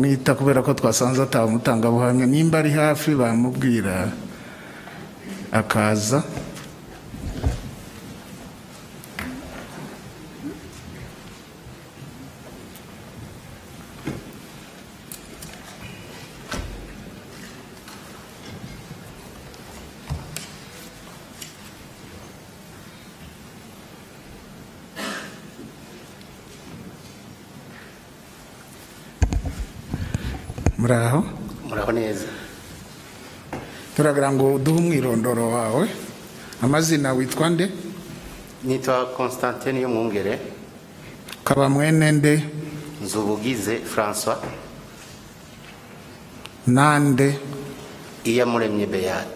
bamwita kubera ko twasanze ataba umutangabuhamya nimba ari hafi bamubwira akaza muri aho muraho neza turagira ngo uduhe umwirondoro wawe amazina witwa nde nitwa constantine y'umwungere ukaba mwene nde nzubugize francois nande iyamuremye beata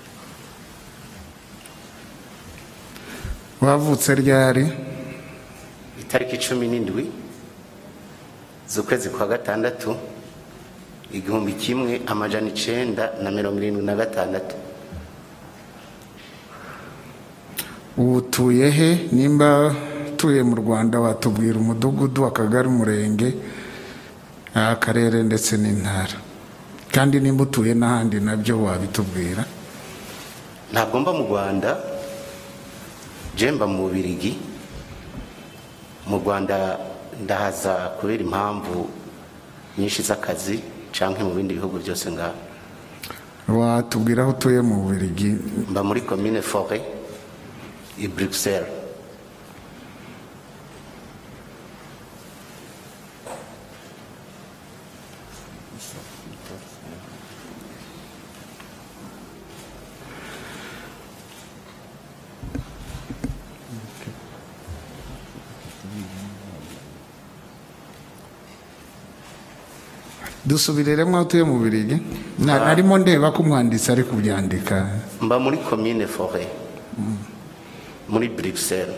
wavutse ryari itariki cumi n'indwi z'ukwezi kwa gatandatu igihumbi kimwe amajana icenda na mirongo irindwi na gatandatu ubu utuye he nimba utuye mu rwanda watubwira umudugudu akagari umurenge akarere ndetse n'intara kandi nimba utuye n'ahandi nabyo wabitubwira ntabwo mba mu rwanda je mba mu bubirigi mu rwanda ndahaza kubera impamvu nyinshi z'akazi canke mu bindi bihugu byose ngaha watubwira aho utuye mu bubiligi mba muri commune forêt i bruxelles dusubireremo aho utuye mu bubiligi Na- narimo ndeba ko umwanditsi ari kubyandika mba muri commune forêt muri bruxelles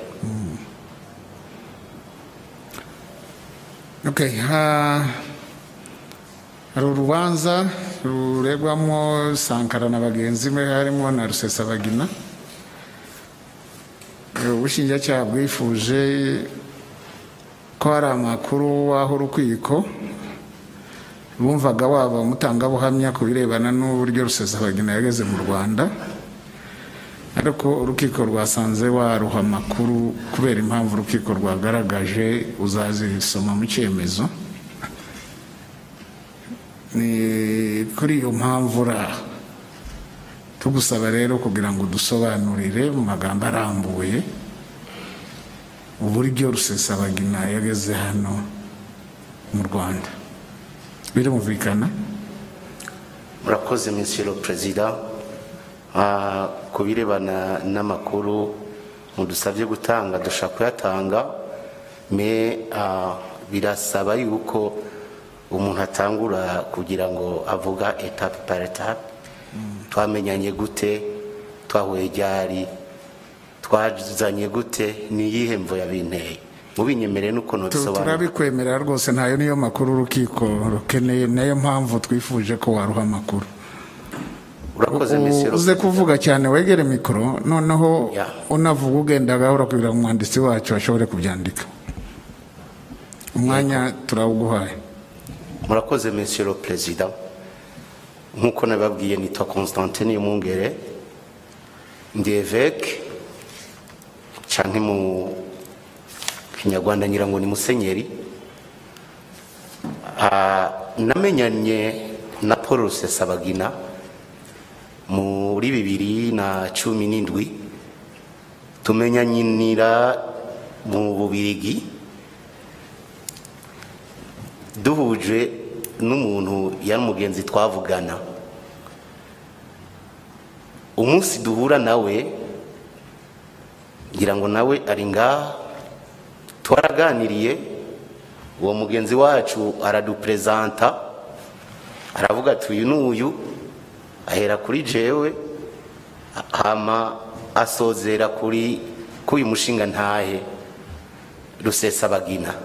Okay, ha, hari urubanza ruregwamo Sankara na bagenzi be harimo na Rusesabagina Eh, ubushinjacyaha bwifuje ko hari amakuru w'aho urukiko bumvaga waba umutangabuhamya ku birebana n'uburyo Rusesabagina yageze mu Rwanda ariko urukiko rwasanze waruha amakuru kubera impamvu urukiko rwagaragaje uzazisoma mu cyemezo ni kuri iyo mpamvu uraha tugusaba rero kugira ngo dusobanurire mu magambo arambuye uburyo rusesabagina yageze hano mu rwanda birumvikana murakoze monsieur le président Ah, ku birebana n'amakuru mudusabye gutanga dushaka kuyatanga me ah, birasaba yuko umuntu atangura kugira ngo avuga etape par etape twamenyanye gute twahuye ryari twazanye gute ni iyihe mvo yabinteye mubinyemereye n'ukuntu Tu- bisobanura turabikwemerera rwose ntayo niyo makuru urukiko rukeneye nayo mpamvu twifuje ko waruha amakuru urakoze monsieur le uze président. kuvuga cyane wegere mikoro noneho Ya. unavuga ugenda gahoro kugira ngo umwanditsi wacu ashobore kubyandika umwanya turawuguhaye murakoze monsieur le président nk'uko nababwiye nitwa constantine y'umwungere ndi eveke canke mu kinyarwanda ngira ngo ni musenyeri Ah, namenyanye na paul rusesabagina muri bibiri na cumi n'indwi tumenyanira mu bubirigi duhuje n'umuntu yari umugenzi twavugana umunsi duhura nawe ngira ngo nawe ari ngaha twaraganiriye uwo mugenzi wacu araduperezanta aravuga ati uyu n'uyu ahera kuri jewe hama asozera kuri k'uyu mushinga ntahe rusesabagina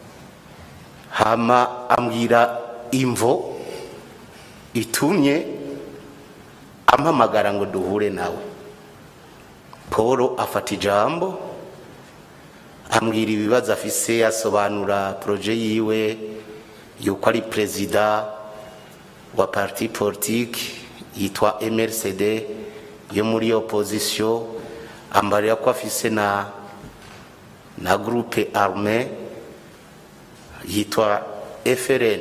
hama ambwira imvo itumye ampamagara ngo duhure nawe paul afata ijambo ambwira ibibazo afise asobanura poroje yiwe yuko ari perezida wa parti politique yitwa mrcd yo muri opposition ambarira ko afise na na groupe arme yitwa frn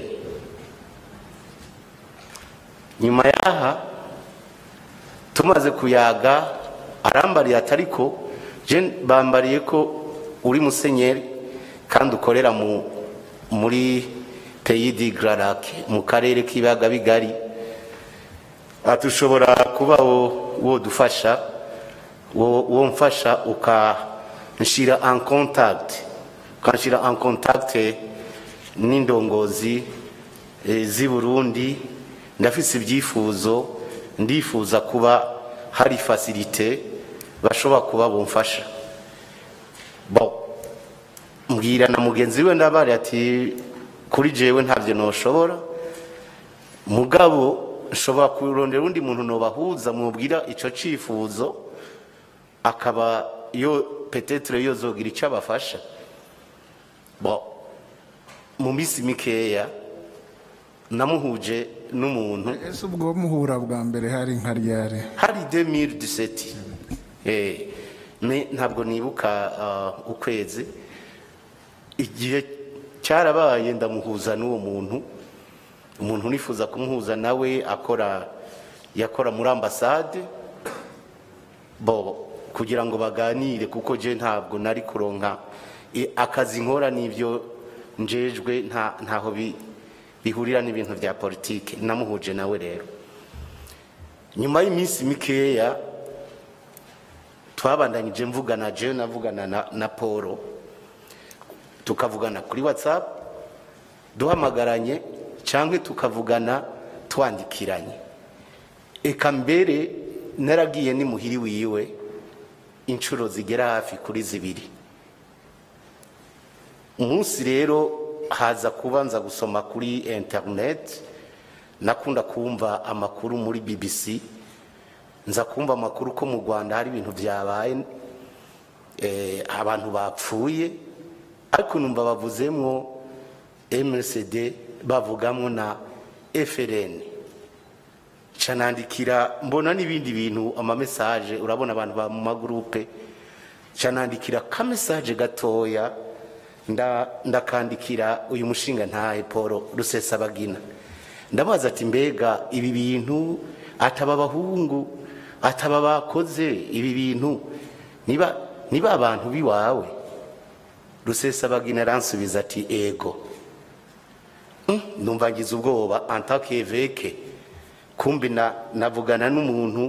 nyuma yaha tumaze kuyaga arambariye atariko je bambariye ko uri musenyeri kandi ukorera mu muri pays di Grarac mu karere k'ibiyaga bigari ati ushobora kuba wo wo dufasha wo wo mfasha ukanshira en contact ukanshira en contact n'indongozi eh, z'i Burundi ndafise ibyifuzo ndifuza kuba hari facilite bashobora kuba bumfasha bon mbwira na mugenzi we ndabari ati kuri jewe ntavyo noshobora mugabo nshobora kurondera undi muntu nobahuza mubwira ico cifuzo akaba yo petetre yozogira ico abafasha bon mu misi mikeya namuhuje n'umuntu ese ubwo muhura bwa mbere hari nka ryari hari 2017 eh me ntabwo nibuka uh, ukwezi igihe cyarabaye ndamuhuza n'uwo muntu umuntu nifuza kumuhuza nawe akora yakora muri ambasade bo kugira ngo baganire kuko je ntabwo nari kuronka i- akazi nkora n'ibyo njejwe nta ntaho bi- bihurira n'ibintu bya politike namuhuje nawe rero nyuma y'iminsi mikeya twabandanyije mvugana jewe navugana na, na polo tukavugana kuri whatsapp duhamagaranye cyangwa tukavugana twandikiranye eka mbere naragiye ni muhiri wiwe inshuro zigera hafi kuri zibiri umunsi rero haza kubanza gusoma kuri internet nakunda kumva amakuru muri bbc nza kumva amakuru ko mu rwanda hari ibintu byabaye eh, abantu bapfuye ariko numva bavuzemwo mrcd bavugamwo na frn canandikira mbona n'ibindi bintu amamesaje urabona abantu ba mu magurupe canandikira kamesaje gatoya nda- ndakandikira uyu mushinga ntahe paul rusesabagina ndabaza ati mbega ibi bintu ataba abahungu ataba bakoze ibi bintu niba niba abantu biwawe rusesabagina aransubiza ati ego Mm, ndumva ngize ubwoba antakeveke kumbi na navugana n'umuntu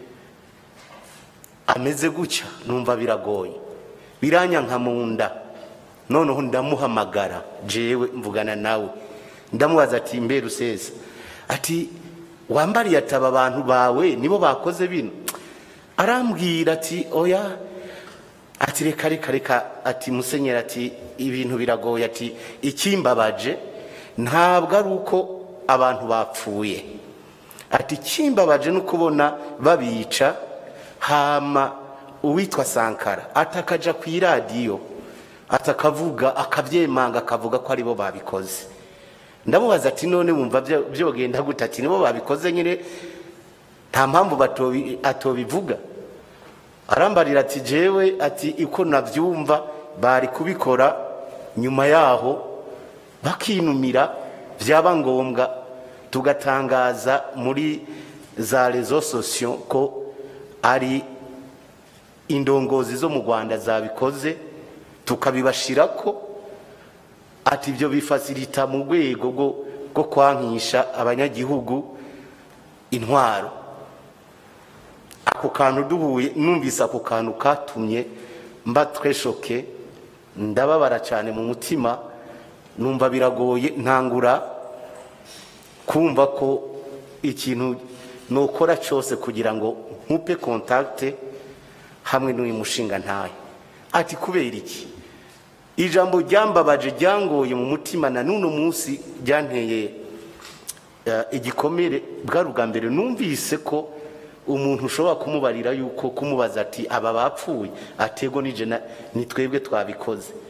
ameze gutya numva biragoye biranyanka mu nda noneho ndamuhamagara jewe mvugana nawe ndamubaza ati mbe rusesa ati wambariye ataba abantu bawe nibo bakoze bino arambwira ati oya ati reka reka reka ati musenyeri ati ibintu biragoye ati ikimbabaje ntabwo ari uko abantu bapfuye ati ikimbabaje ni ukubona babica hama uwitwa sankara atakaja ku iradiyo atakavuga akabyemanga akavuga ko aribo babikoze ndamubaza ati none wumva byo- byogenda gute ati nibo babikoze nyine nta mpamvu batobi- atobivuga arambarira ati jewe ati uko nabyumva bari kubikora nyuma yaho bakinumira byaba ngombwa tugatangaza muri za rezo sosiyo ko ari indongozi zo mu rwanda zabikoze tukabibashira ko ati ibyo bifasirita mu rwego rwo rwo kwankisha abanyagihugu intwaro ako kantu duhuye numvise ako kantu katumye mba tweshoke ndababara cyane mu mutima numva biragoye ntangura kumva ko ikintu nokora cyose kugira ngo nkupe kontakite hamwe n'uyu mushinga ntayo ati kubera iki ijambo ryambabaje ryangoye mu mutima na n'uno munsi ryanteye eh, igikomere bwari ubwa mbere numvise ko umuntu ushobora kumubarira yuko kumubaza ati aba bapfuye atego nije na- ni twebwe twabikoze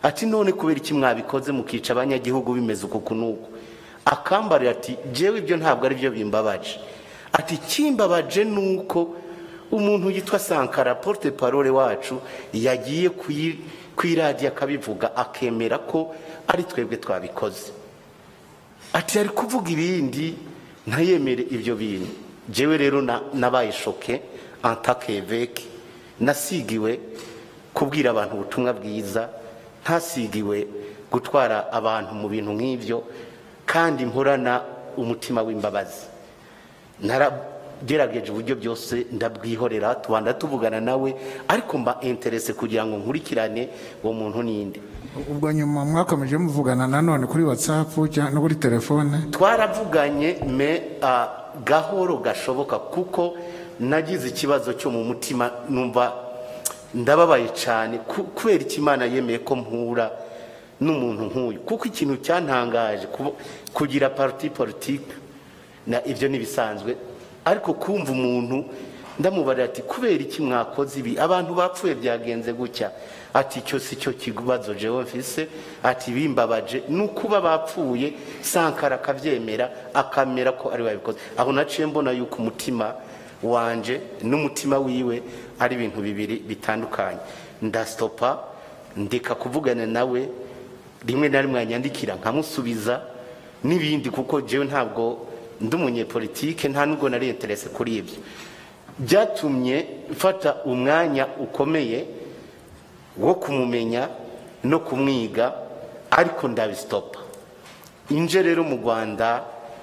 ati none kubera iki mwabikoze mukica abanyagihugu bimeze uku n'uku akambarira ati jewe ibyo ntabwo ari byo bimbabaje ati kimbabaje ni uko umuntu yitwa sankara porte parole wacu yagiye ku iradiyo akabivuga akemera ko ari twebwe twabikoze ati ari kuvuga ibindi ntayemere ibyo bintu jewe rero nabaye shoke antakeveke nasigiwe kubwira abantu ubutumwa bwiza ntasigiwe gutwara abantu mu bintu nk'ibyo kandi mporana umutima w'imbabazi naragerageje uburyo byose ndabwihorera tubanda tuvugana nawe ariko mba interese kugira ngo nkurikirane uwo muntu ninde ubwo nyuma mwakomeje muvugana nanone kuri watsapu no kuri telefone twaravuganye me gahoro gashoboka kuko nagize ikibazo cyo mu mutima numva ndababaye cyane kubera icyo imana yemeye ko mpura n'umuntu nk'uyu kuko ikintu cyantangaje kugira pariti politiki na ibyo ntibisanzwe ariko kumva umuntu ndamubarira ati kubera iki mwakoze ibi abantu bapfuye byagenze gutya ati icyo si cyo kibazo jewe mfise ati bimbabaje ni ukuba bapfuye sankara akabyemera akamera ko ari wabikoze aho naciye mbona yuko umutima wanje n'umutima wiwe ari ibintu bibiri bitandukanye ndasitopa ndeka kuvugana nawe rimwe na rimwe yanyandikira nkamusubiza n'ibindi kuko jewe ntabwo ndi umunyepolitike nta nubwo nari interese kuri ibyo byatumye mfata umwanya ukomeye wo kumumenya no kumwiga ariko ndabisitopa inje rero mu rwanda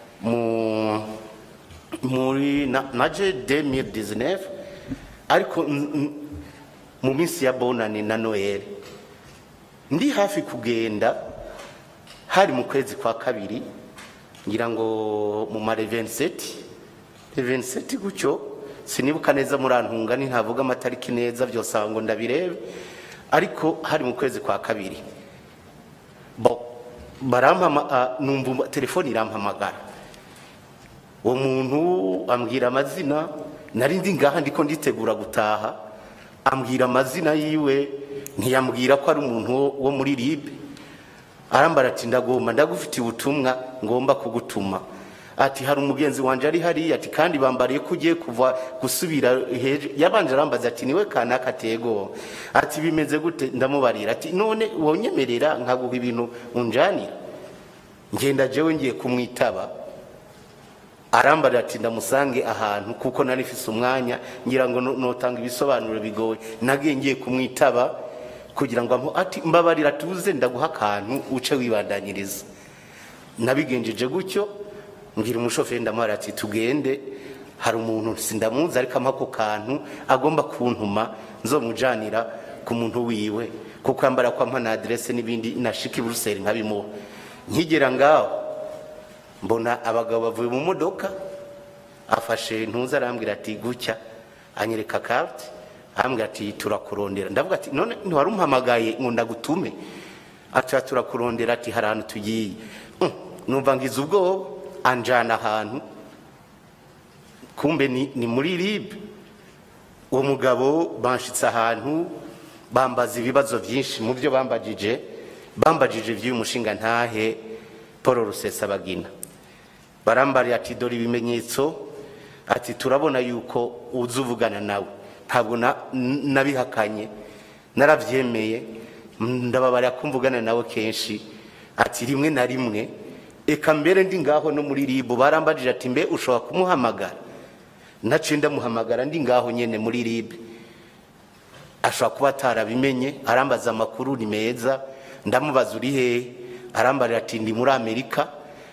muri naje demire dizinefu ariko mu minsi ya bonani na noheli ndi hafi kugenda hari mu kwezi kwa kabiri ngira ngo mu ma reveniseti reveniseti gutyo sinibuka neza murantunga ntavuga amatariki neza byose ngo ndabirebe ariko hari mu kwezi kwa kabiri numva telefone irampamagara uwo muntu ambwira amazina nari ndi ngaha ndiko nditegura gutaha ambwira amazina yiwe ntiyambwira ko ari umuntu wo muri ribe arambara ati ndagomba ndagufitiye ubutumwa ngomba kugutuma ati hari umugenzi wanjye ari hariya ati kandi bambariye ko ugiye kuva gusubira hejuru yabanje arambaza ati niwe kanaka atego ati bimeze gute ndamubarira ati none wonyemerera nkaguha ibintu unjanira ngenda jewe ngiye kumwitaba arambarira ati ndamusange ahantu kuko nari mfise umwanya ngira ngo notanga ibisobanuro bigoye nagiye ngiye kumwitaba kugira ngo ati mbabarira tuze ndaguha akantu uce wibandanyiriza nabigenjeje gutyo mbwira umushoferi ndamuhara ati tugende hari umuntu sindamuzi ariko ampa ako kantu agomba kuntuma nzomujanira ku muntu wiwe kuko yambara ko ampa na aderese n'ibindi nashika i buruseli nkabimuha nkigera ngaho mbona abagabo bavuye mu modoka afashe ntuza arambwira ati gutya anyereka karte arambwira ati turakurondera ndavuga ati none ntiwari umpamagaye ngo ndagutume ati turakurondera ati hari ahantu tugiye numva ngize ubwoba anjana ahantu kumbe ni muri ribe uwo mugabo banshitse ahantu bambaza ibibazo byinshi mu byo bambagije bambagije by'uyu mushinga ntahe paul rusesabagina barambarira ati dore ibimenyetso ati turabona yuko uza uvugana nawe ntabwo nabihakanye narabyemeye ndababarira ko mvugana nawe kenshi ati rimwe na rimwe eka mbere ndi ngaho no muri ribu barambajije ati mbe ushobora kumuhamagara naciye ndamuhamagara ndi ngaho nyine muri ribu ashobora kuba atarabimenye arambaza amakuru ni meza ndamubaza uri hehe arambarira ati ndi muri amerika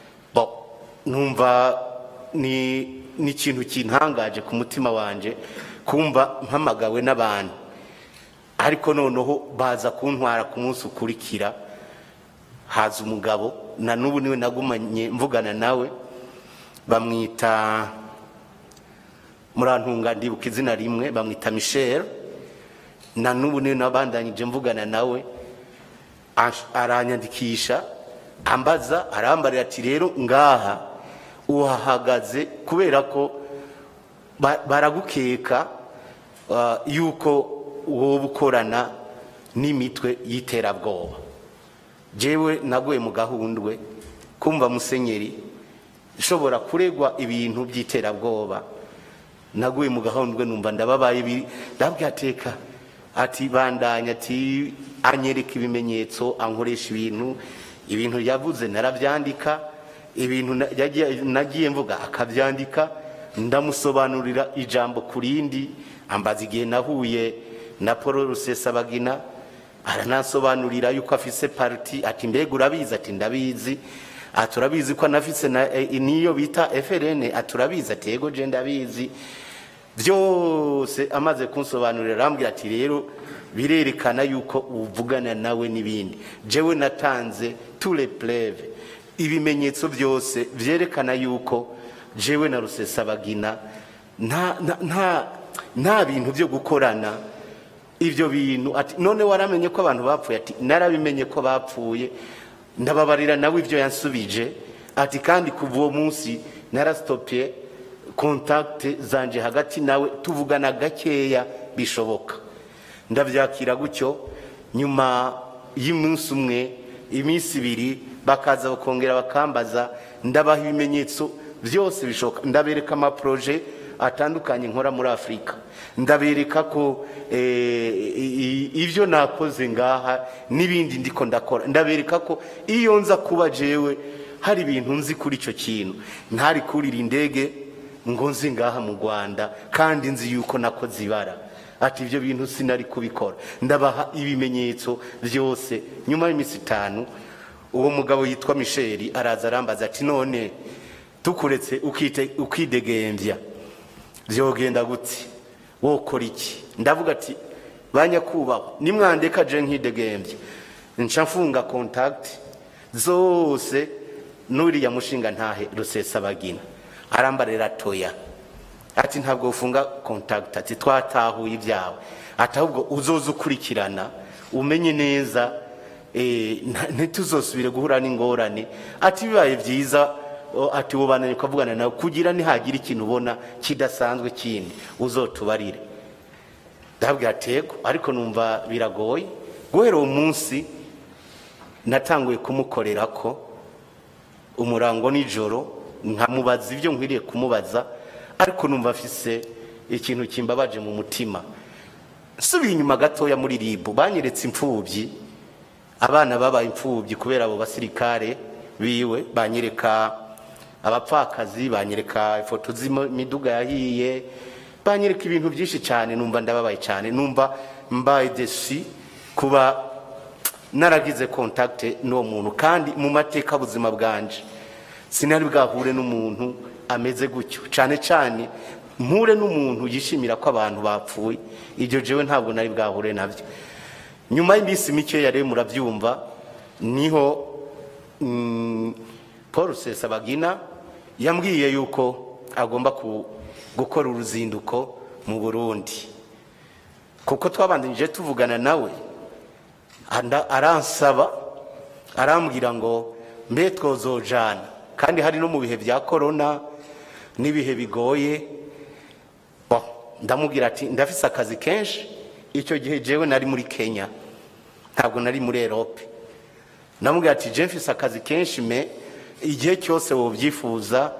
numva ni ikintu kintangaje ku mutima wanjye kumva mpamagawe n'abantu ariko noneho baza kuntwara ku munsi ukurikira haza umugabo na n'ubu niwe nagumanye mvugana nawe bamwita murantunga ndibuka izina rimwe bamwita michel na n'ubu niwe nabandanyije mvugana nawe aranyandikisha ambaza arambarira ati rero ngaha uhahagaze kubera ko baragukeka yuko wowe ukorana n'imitwe y'iterabwoba jewe naguye mu gahundwe kumva musenyeri nshobora kuregwa ibintu by'iterabwoba naguye mu gahundwe numva ndababaye ibi ndabyateka ati bandanya ati anyereka ibimenyetso ankoresha ibintu ibintu yavuze narabyandika ibintu na- yagiye- nagiye mvuga akabyandika ndamusobanurira ijambo ku rindi ambaza igihe nahuye na paul rusesabagina aranasobanurira yuko afise parti ati mbega urabizi ati ndabizi ati urabizi ko anafise na eh, niyo bita FRN ati urabizi ati yego je ndabizi byose amaze kunsobanurira arambwira ati rero birerekana yuko uvugana nawe n'ibindi jewe natanze tous les preuves ibimenyetso byose byerekana yuko jewe na rusesabagina nta nta nta nta bintu byo gukorana ibyo bintu ati none waramenye ko abantu bapfuye ati narabimenye ko bapfuye ndababarira nawe ibyo yansubije ati kandi kuva uwo munsi narasitopiye kontakite zanje hagati nawe tuvugana gakeya bishoboka ndabyakira gutyo nyuma y'umunsi umwe iminsi ibiri bakaza bakongera bakambaza ndabaha ibimenyetso byose bishoboka ndabereka amaporoje atandukanye nkora muri afurika ndabereka ko eh, i- i- ibyo nakoze ngaha n'ibindi ndiko ndakora ndabereka ko iyo nza kuba jewe hari ibintu nzi kuri icyo kintu ntari kurira indege ngo nzi ngaha mu rwanda kandi nzi yuko nakoze ibara ati ibyo bintu sinari kubikora ndabaha ibimenyetso byose nyuma y'iminsi itanu uwo mugabo yitwa misheli araza arambaza ati none tukuretse ukite- ukidegembya byogenda gute wokora iki ndavuga ati banyakubahwa nimwandeka je nkidegembya nca mfunga kontakiti zose n'uriya mushinga ntahe rusesabagina arambarira toya ati ntabwo ufunga kontakiti ati twatahuye ibyawe ati ahubwo uzoza ukurikirana umenye neza eh, nta- ntituzosubire guhura n'ingorane ati bibaye byiza o, ati ubananye ukavugana nawe kugira nihagira ikintu ubona kidasanzwe kindi uzotubarire ndabwira tego ariko numva biragoye guhera uwo munsi natanguye kumukorera ko umurango nijoro nkamubaza ibyo nkwiriye kumubaza ariko numva afise ikintu kimbabaje mu mutima nsubiye inyuma gatoya muri ribu banyeretse imfubyi abana babaye imfubyi kubera abo basirikare biwe banyereka abapfakazi banyereka ifoto z'imiduga yahiye banyereka ibintu byinshi cyane numva ndababaye cyane numva mbaye desi kuba naragize kontakite n'uwo muntu kandi mu mateka buzima bwanje sinari bwahure n'umuntu ameze gutyo cyane cyane mpure n'umuntu yishimira ko abantu bapfuye ibyo jewe ntabwo nari bwahure nabyo nyuma y'iminsi mikeya rero murabyumva niho mm, paul rusesabagina yambwiye yuko agomba ku- gukora uruzinduko mu burundi kuko twabandanije tuvugana nawe anda- aransaba arambwira ngo mbe twozojana kandi hari no mu bihe bya korona n'ibihe bigoye Bo, ndamubwira ati ndafise akazi kenshi icyo gihe jewe nari muri kenya ntabwo nari muri erope ndamubwira ati je mfise akazi kenshi me igihe cyose wobyifuza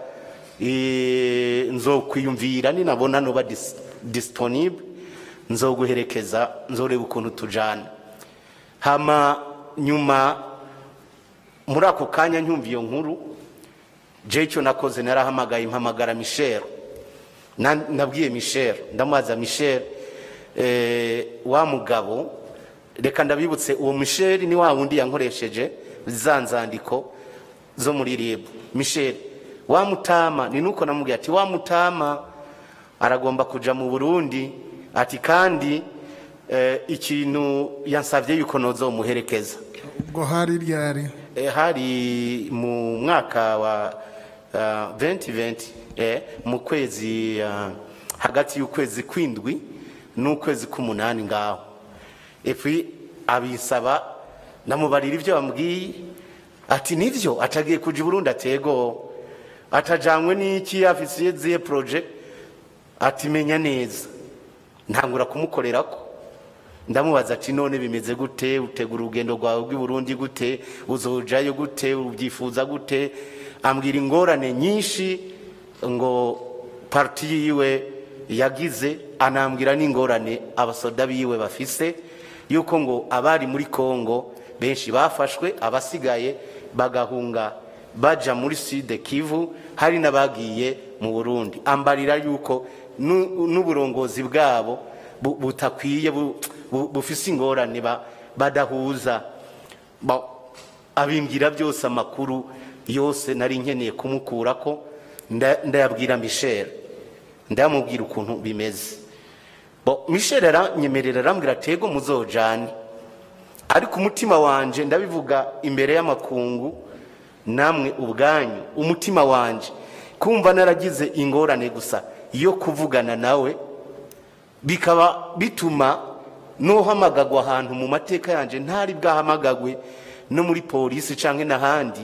eh, nzokwiyumvira ninabona noba dis- disponible nzoguherekeza nzoreba ukuntu tujana hama nyuma muri ako kanya nkumva iyo nkuru je icyo nakoze narahamagaye mpamagara michel Na- nabwiye michel ndamubaza michel eh, wa mugabo reka ndabibutse uwo michel ni wa wundi yankoresheje za nzandiko zo muri rib michel wa mutama ni nuko namubwiye ati wa mutama aragomba kuja mu burundi ati kandi eh, ikintu yansabye yuko nozomuherekeza ubwo hari ryari Eh, hari mu mwaka wa uh, 2020 eh, mu kwezi uh, hagati y'ukwezi kwindwi n'ukwezi k'umunani ngaho epi abisaba namubarira ibyo bambwiye ati nivyo atagiye kuja i burundi atego atajanywe n'iki afisiye ziye proje ati menya neza ntangura kumukorerako ndamubaza ati none bimeze gute utegura urugendo rwawe rw'i Burundi gute uzojayo gute ubyifuza gute ambwira ingorane nyinshi ngo parti yiwe yagize anambwira n'ingorane abasoda biwe bafise yuko ngo abari muri Kongo benshi bafashwe abasigaye bagahunga baja muri Sud Kivu hari n'abagiye mu Burundi ambarira yuko nu- n'uburongozi bwabo bu- butakwiye bu- bu- bufise ingorane ba- badahuza Ba- abimbwira byose amakuru yose nari nkeneye kumukurako nda- ndayabwira Michel ndamubwira ukuntu bimeze bo Michel aranyemerera arambwira tego muzojane ariko umutima wanje ndabivuga imbere y'amakungu namwe ubwanyu umutima wanje kumva naragize ingorane gusa yo kuvugana nawe bikaba bituma n'uhamagagwa ahantu mu mateka yanje ntari bwahamagagwe no muri polisi canke n'ahandi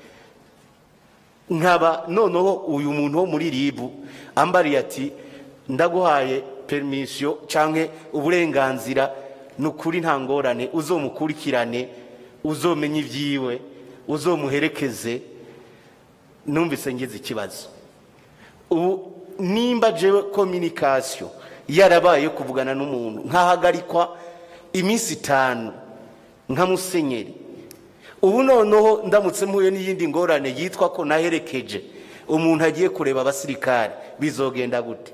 nkaba noneho uyu muntu wo muri ribu ambariye ati ndaguhaye permission canke uburenganzira ni ukuri nta ngorane uzomukurikirane uzomenya ibyiwe uzomuherekeze numvise ngize ikibazo ubu nimba jewe communication yarabaye yo kuvugana n'umuntu nkahagarikwa iminsi itanu nka musenyeri ubu noneho ndamutse mpuye n'iyindi ngorane yitwa ko naherekeje umuntu agiye kureba abasirikare bizogenda gute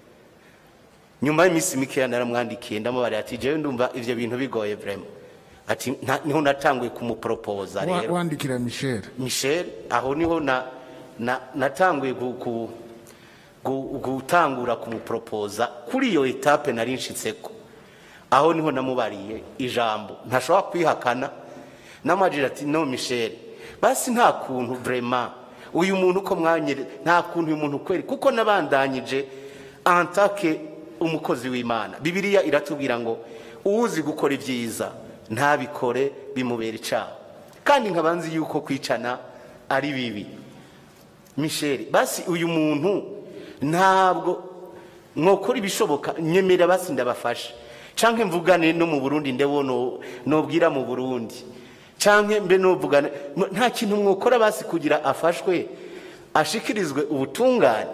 nyuma y'iminsi mikeya naramwandikiye ndamubarira ati jewe ndumva ivyo bintu bigoye vraiment ati nta- niho natanguye kumuporopoza Wa- rero wandikira michel michel aho niho na, na, natanguye gu, gu, gu, gutangura kumuporopoza kuri iyo etape nari nshitseko aho niho namubariye ijambo ntashobora kwihakana namajira ati no michel basi nta kuntu vraiment uyu muntu uko mwanyere nta kuntu uyu muntu kweri kuko nabandanyije antake umukozi w'imana bibiliya iratubwira ngo uwuzi gukora ibyiza ntabikore bimubera icaha kandi nkaba nzi yuko kwicana ari bibi michel basi uyu muntu ntabwo mwokora ibishoboka nyemera basi ndabafashe canke mvugane no mu burundi ndewo no- nobwira mu burundi canke mbe novugane M- nta kintu mwokora basi kugira afashwe ashikirizwe ubutungane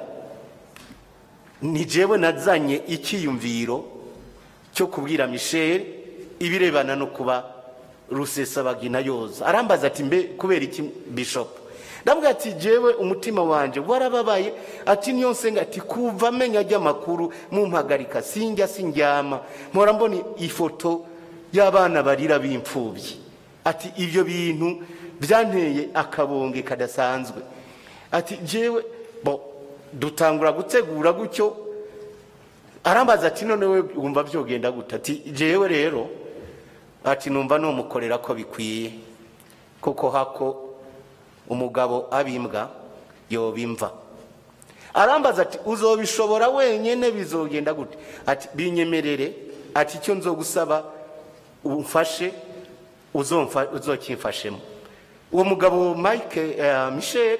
ni jewe nazanye icyiyumviro cyo kubwira michel ibirebana no kuba rusesabagina yoza arambaza ati mbe kubera iki bishop ndabwira ati jewe umutima wanje warababaye ati niyo nsenga ati kuva amenya ry'amakuru mumpagarika sinjya sindyama mpora mbona ifoto y'abana barira b'imfubyi ati ibyo bintu byanteye akabonge kadasanzwe ati jewe bo dutangura gutegura gutyo arambaza ati none we wumva byogenda gute ati jewe rero ati numva numukorera ko bikwiye kuko hako umugabo abimbwa yobimva arambaza ati uzobishobora wenyene bizogenda gute ati binyemerere ati icyo nzogusaba umfashe uzomfa- uzokimfashemo uwo mugabo mike eh, michel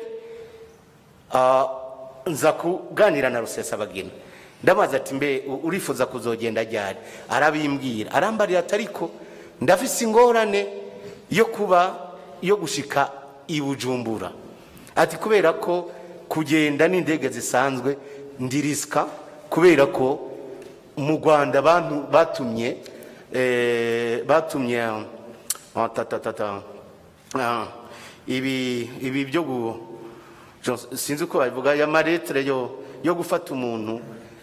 Ah, nza kuganira na rusesabagina ndabaza ati mbe u- urifuza kuzogenda ryari arabimbwira arambarira ati ariko ndafise ingorane yo kuba yo gushika i bujumbura ati kubera ko kugenda n'indege zisanzwe ndirisika kubera ko mu rwanda abantu batumye eh, batumye ah, ta, ta, ta, ta, ah, ibi ibi byo gu Jo- sinzi uko babivuga ya maretere yo yo gufata umuntu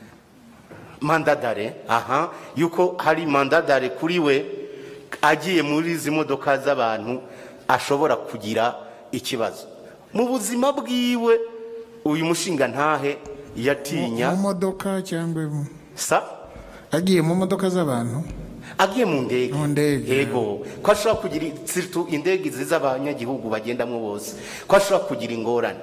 mandadare aha yuko hari mandadare kuri we agiye muri izi modoka z'abantu ashobora kugira ikibazo mu buzima bwiwe uyu mushinga ntahe yatinya mu modoka cyangwa mu- sa agiye mu modoka z'abantu agiye mu ndege Mu ndege. yego ko ashobora kugira siritu indege ziza abanyagihugu bagendamo bose ko ashobora kugira ingorane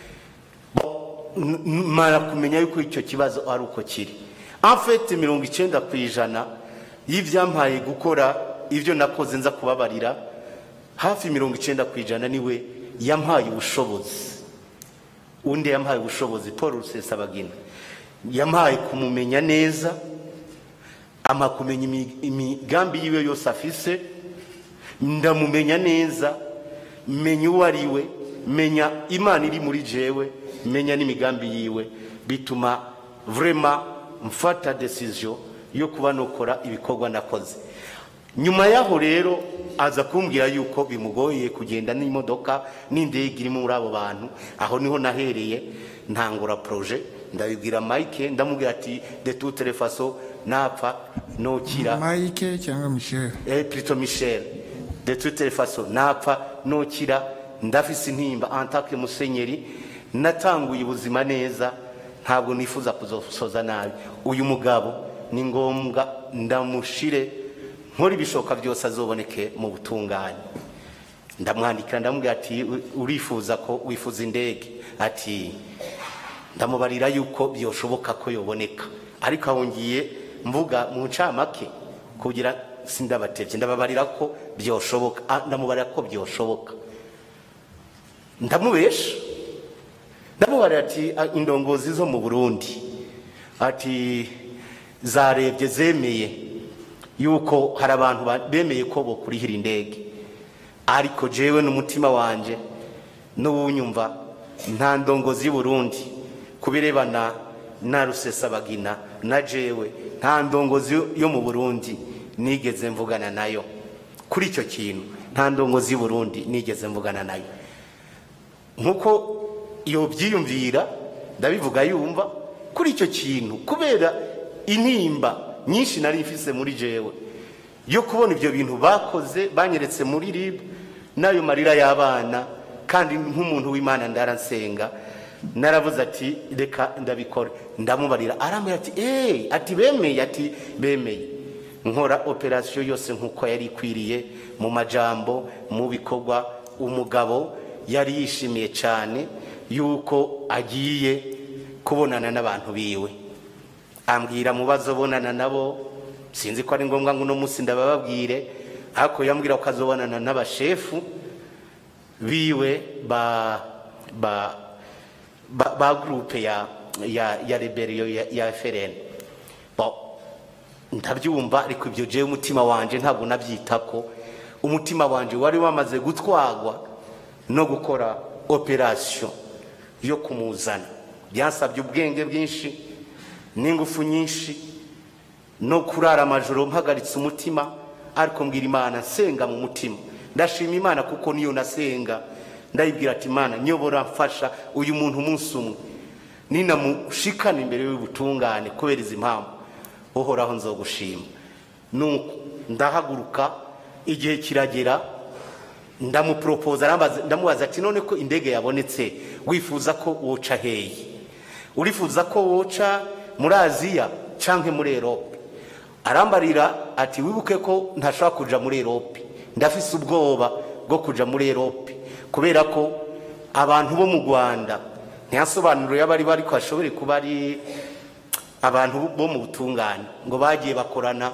Bo- n- n- mara kumenya yuko icyo kibazo ari uko kiri afete mirongo icyenda ku ijana y'ibyampaye gukora ibyo nakoze nza kubabarira hafi mirongo icyenda ku ijana niwe yampaye ubushobozi undi yampaye ubushobozi paul rusesabagina yampaye kumumenya neza ama kumenya imi- imigambi yiwe yose afise ndamumenya neza menya uwo ari we menya imana iri muri jewe menya n'imigambi yiwe bituma vrema mfata decision yo kuba nokora ibikorwa nakoze nyuma yaho rero aza kumbwira yuko bimugoye kugenda n'imodoka n'indege iri muri abo bantu aho niho nahereye ntangura proje ndabibwira mike ndamubwira ati de toute les façons napfa nokira mike cyangwa michel eh, plutôt Michel de toutes les façons napfa nokira ndafise intimba en tant que musenyeri natanguye ubuzima neza ntabwo nifuza kuzosoza nabi uyu mugabo ni ngombwa ndamushire nkora ibishoboka byose azoboneke mu butungane ndamwandikira ndamubwira ati "U- urifuza ko wifuza indege ati ndamubarira yuko byoshoboka ko yoboneka ariko aho ngiye mvuga mu ncamake kugira sindabatevye ndababarira ko byoshoboka Ah, ndamubarira ko byoshoboka ndamubesha ndamubarira ati "Ah, indongozi zo mu burundi ati zarebye zemeye yuko hari abantu ba- bemeye ko bokurihira indege ariko jewe n'umutima wanje n'uwunyumva nta ndongozi y'u Burundi kubirebana na rusesabagina na jewe nta ndongozi yo mu Burundi nigeze mvugana nayo kuri icyo kintu nta ndongozi y'u Burundi nigeze mvugana nayo nkuko iyo byiyumvira ndabivuga yumva kuri icyo kintu kubera intimba nyinshi nari mfise muri jewe yo kubona ibyo bintu bakoze banyeretse muri rib n'ayo marira y'abana kandi nk'umuntu w'imana ndaransenga naravuze ati reka ndabikore ndamubarira arambwira ati eee ati bemeye ati bemeye nkora operasiyo yose nk'uko yari ikwiriye mu majambo mu bikorwa umugabo yari yishimiye cyane yuko agiye kubonana n'abantu biwe ambwira mu bazo bonana nabo sinzi ko ari ngombwa ngo uno munsi ndabababwire ariko yambwira ko azobonana n'abashefu biwe ba ba ba, ba groupe ya ya ya rebellion ya, ya FRN bon ndabyumva ariko ibyo jewe umutima wanje ntabwo nabyitako umutima wanje wari wamaze gutwagwa no gukora operation yo kumuzana byansabye ubwenge bwinshi n'ingufu nyinshi no kurara amajoro mpagaritse umutima ariko mbwira imana nsenga mu mutima ndashima imana kuko niyo nasenga ndayibwira ati imana nyobora mfasha uyu muntu umunsi umwe ninamushikana imbere y'ubutungane kubera izi mpamvu uhoraho nzogushima nuko ndahaguruka igihe kiragera ndamuporopoza arambaza- ndamubaza ati none ko indege yabonetse wifuza ko woca heyi urifuza ko woca muri aziya cyangwa muri erope arambarira ati wibuke ko ntashobora kuja muri erope ndafise ubwoba bwo kuja muri erope kubera ko abantu bo mu rwanda ntiyasobanuro y'abari bari ko hashobore kuba ari abantu bo mu butungane ngo bagiye bakorana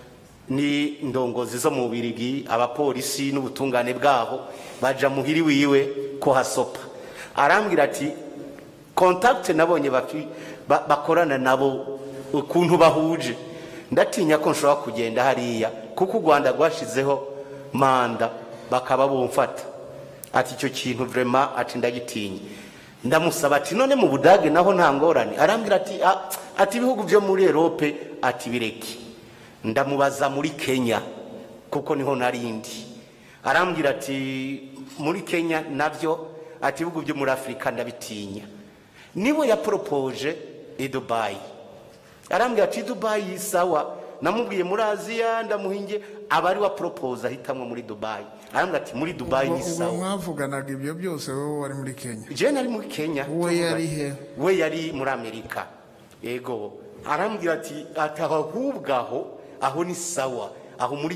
ni indongozi zo mu birigi abapolisi n'ubutungane bwaho baja muhiri wiwe ko hasopa arambwira ati kontakite nabonye bafi- ba- bakorana nabo ukuntu bahuje ndatinya ko nshobora kugenda hariya kuko u rwanda rwashizeho manda bakaba bumfata ati icyo kintu vrema ati ndagitinya ndamusaba ati none mu budage naho nta ngorane arambwira ati "Ah, ati ibihugu byo muri erope ati bireke ndamubaza muri kenya kuko niho narindi arambwira ati muri kenya nabyo ati ibihugu byo muri afurika ndabitinya niwe yaporopoje i dubayi arambwira ati dubayi sawa namubwiye muri aziya ndamuhinge aba ari wa poropoza ahitamwo muri dubayi arambwira ati muri dubayi ni ubwo sawa mwavuganaga ibyo byose wowe wari muri kenya jewe nari muri kenya We yari he? we yari muri amerika yego arambwira ati ati ahubwo aho aho ni sawa aho muri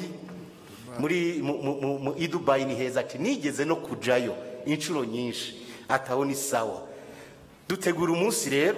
muri mu- mu- mu- mu- i dubayi ni heza ati nigeze no kujayo inshuro nyinshi ati aho ni sawa dutegura umunsi rero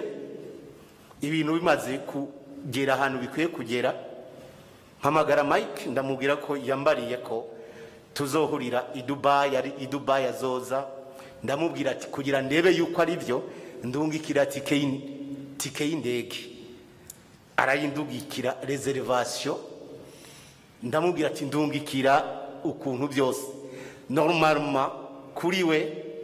ibintu bimaze kugera ahantu bikwiye kugera mpamagara mike ndamubwira ko yambariye ko tuzohurira i dubayi ari i dubayi azoza ndamubwira ati kugira ndebe yuko ari byo ndungikira tike y'in- tike y'indege arayindugikira reservation ndamubwira ati ndungikira ukuntu byose normalement kuri we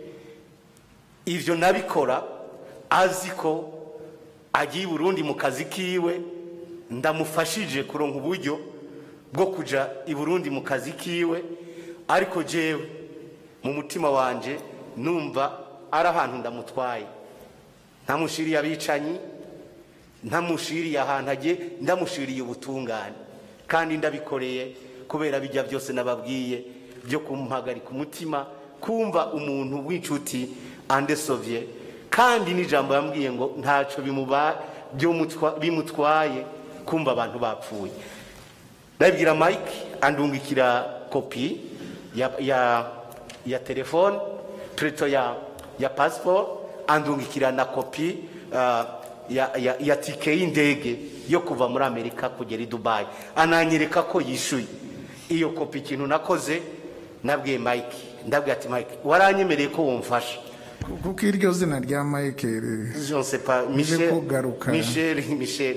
ivyo nabikora azi ko agiye i burundi mu kazi kiwe ndamufashije kuronka uburyo bwo kuja i burundi mu kazi kiwe ariko jewe mu mutima wanje numva ari ahantu ndamutwaye ntamushiriye abicanyi ntamushiriye ahantu agiye ndamushiriye ubutungane kandi ndabikoreye kubera bijya byose nababwiye byo kumuhagarika umutima kumva umuntu w'inshuti andesovye kandi n'ijambo yambwiye ngo ntacyo bimuba byomutwa- bimutwaye kumva abantu bapfuye ndabwira mike andungikira kopi ya, ya, ya telefone preto ya, ya passport andungikira na kopi uh, ya, ya, ya tike y'indege yo kuva muri amerika kugera i dubayi ananyereka ko yishuye iyo kopi ikintu nakoze nabwiye mike ndabwiye ati mike waranyemereye ko wumfasha kuko iryo zina rya mike Je ne sais pas. Uje Michel. kugaruka. Michel, Michel.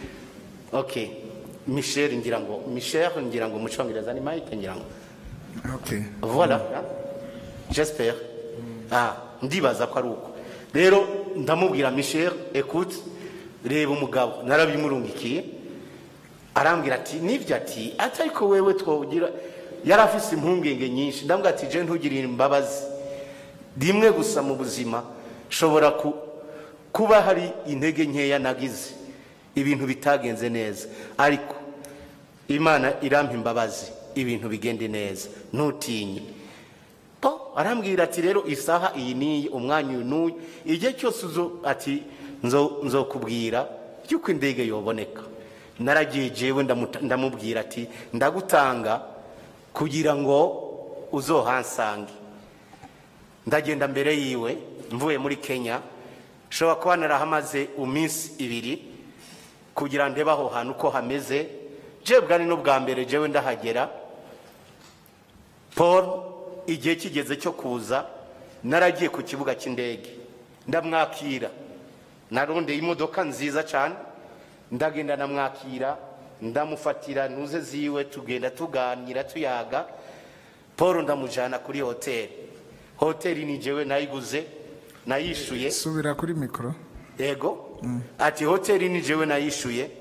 Ok. Michel ngira ngo Michel ngira ngo mu cyongereza ni Mike ngira ngo. okay Voilà. hein? J'espère. Ah, ndibaza ko ari uko. Rero ndamubwira Michel, écoute, reba umugabo narabimurungikiye. Arambwira ati nibyo ati ati ariko wewe twogira yari afise impungenge nyinshi ndambwira ati je ntugirire imbabazi rimwe gusa mu buzima shobora ku, kuba hari intege nkeya nagize ibintu bitagenze neza ariko imana irampa imbabazi ibintu bigende neza ntutinye po arambwira ati rero isaha iyi niyi umwanya uyu n'uyu igihe cyose uzo ati nzo nzokubwira yuko indege yoboneka naragiye jewe ndamuta- ndamubwira ati ndagutanga kugira ngo uzohansange ndagenda mbere yiwe mvuye muri kenya nshobora kuba narahamaze iminsi ibiri kugira ndebe aho hantu uko hameze jewe bwari n'ubwa mbere jewe ndahagera paul igihe kigeze cyo kuza naragiye ku kibuga cy'indege ndamwakira narondeye imodoka nziza cyane ndagenda ndamwakira ndamufatira ntuze ziwe tugenda tuganira tuyaga paul ndamujyana kuri hoteli hoteli ni jewe nayiguze nayishuye subira kuri mikoro yego ati hoteli ni jewe nayishuye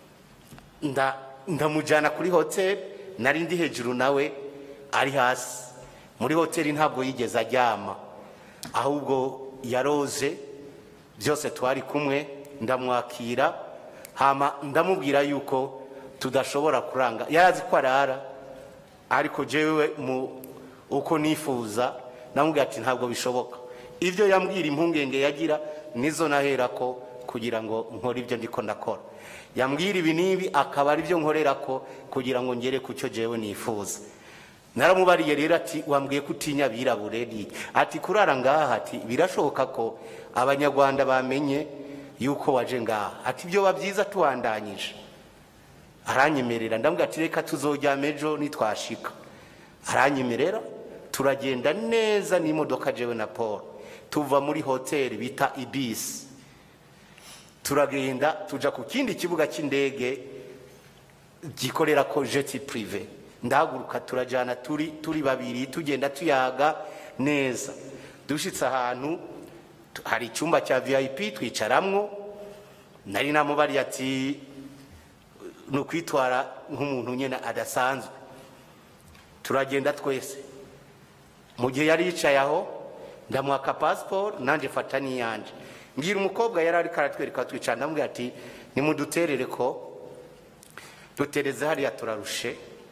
nda ndamujyana kuri hoteli nari ndi hejuru nawe ari hasi muri hoteli ntabwo yigeze aryama ahubwo yaroze byose twari kumwe ndamwakira hama ndamubwira yuko tudashobora kuranga yarazi ko arara ariko jewe mu uko nifuza namubwira ati ntabwo bishoboka ibyo yambwira impungenge yagira nizo nahera ko kugira ngo nkore ibyo ndiko ndakora yambwira ibi n'ibi akaba ari byo nkorera ko kugira ngo ngere ku cyo jewe nifuza naramubariye rero ati wambwiye ko utinya abirabure ni ati kurara ngaha ati birashoboka ko abanyarwanda bamenye yuko waje ngaha ati ibyo biba byiza tuwandanyije aranyemerera ndamubwira ati reka tuzojyama ejo nitwashika aranyemerera turagenda neza n'imodoka jewe na paul tuva muri hoteli bita ibisi turagenda tuja ku kindi kibuga cy'indege gikorera ko jeti purive ndahaguruka turajyana turi turi babiri tugenda tuyaga neza dushitse ahantu tu- hari icyumba cya vip twicaramwo nari namubariye ati ni ukwitwara nk'umuntu nyine adasanzwe turagenda twese mu gihe yari yicaye aho ndamuhaka pasiporo nanjye fata n'iyanje mbwira umukobwa yari ariko aratwereka twicara ndamubwira ati nimuduterere ko dutereze hariya turarushe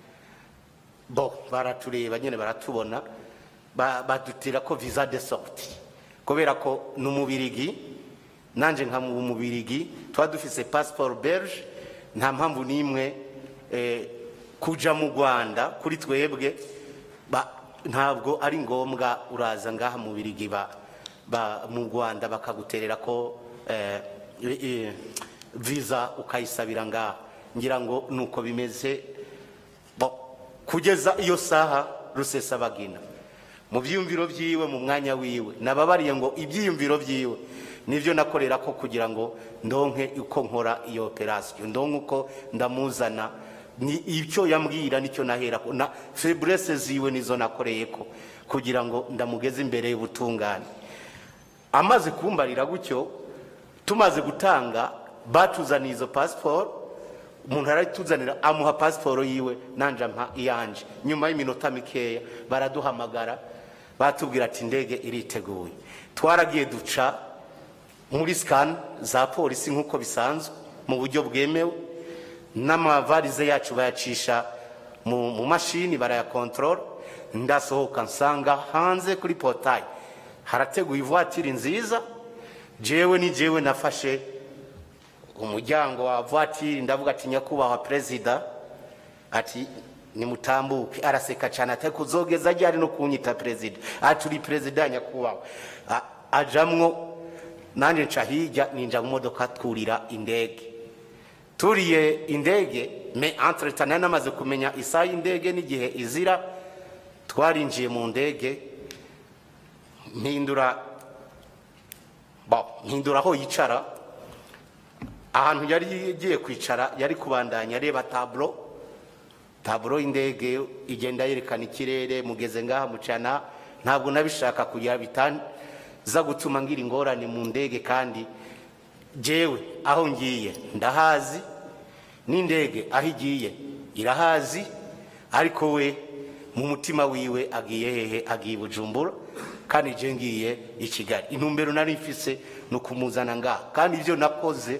bo baratureba nyine baratubona ba- badutira ko visa de sorti kubera ko ni umubirigi nanjye nka mu mubirigi tuba dufise pasiporo belge nta mpamvu n'imwe eh, kuja mu rwanda kuri twebwe ba- ntabwo ari ngombwa uraza ngaha mu birigi ba, ba, mu rwanda bakaguterera ko eh, eh, visa ukayisabira ngaha ngira ngo nuko bimeze bo kugeza iyo saha rusesabagina mu byiyumviro byiwe mu mwanya wiwe nababariye ngo ibyiyumviro byiwe nibyo nakorera ko kugira ngo ndonke uko nkora iyo operasiyo ndonke uko ndamuzana ni icyo yambwira nicyo nahera ko na feburese ziwe nizo nakoreye ko kugira ngo ndamugeze imbere y'ubutungane amaze kumbarira gutyo tumaze gutanga batuzaniye izo pasiporo umuntu aratuzanira amuha pasiporo yiwe nanje ampa iyanje nyuma y'iminota mikeya baraduhamagara batubwira ati indege iriteguye twaragiye duca muri sikani za polisi nk'uko bisanzwe mu buryo bwemewe n'amavarize yacu bayacisha mu mu mashini barayakontorora ndasohoka nsanga hanze kuri potayi harateguye ivatiri nziza jewe ni jewe nafashe umuryango wa vatiri ndavuga ati nyakubahwa perezida ati nimutambuke araseka cyane ati kuzogeza ryari no kunyita perezida ati uri perezida nyakubahwa A- ajamwo nanjye nca hirya ninja mu modoka twurira indege turiye indege me entretemps nari namaze kumenya isaha y'indege n'igihe izira twarinjiye mu ndege mpindura bo mpindura aho yicara ahantu yari igiye kwicara yari kubandanya areba taburo taburo y'indege igenda yerekana ikirere mugeze ngaha mucana ntabwo nabishaka kugira bitanza gutuma ngira ingorane mu ndege kandi jewe aho ngiye ndahazi n'indege aho igiye irahazi ariko we mu mutima wiwe agiye hehe agiye i bujumbura kandi je ngiye i kigali intumbero nari mfise ni ukumuzana ngaha kandi ibyo nakoze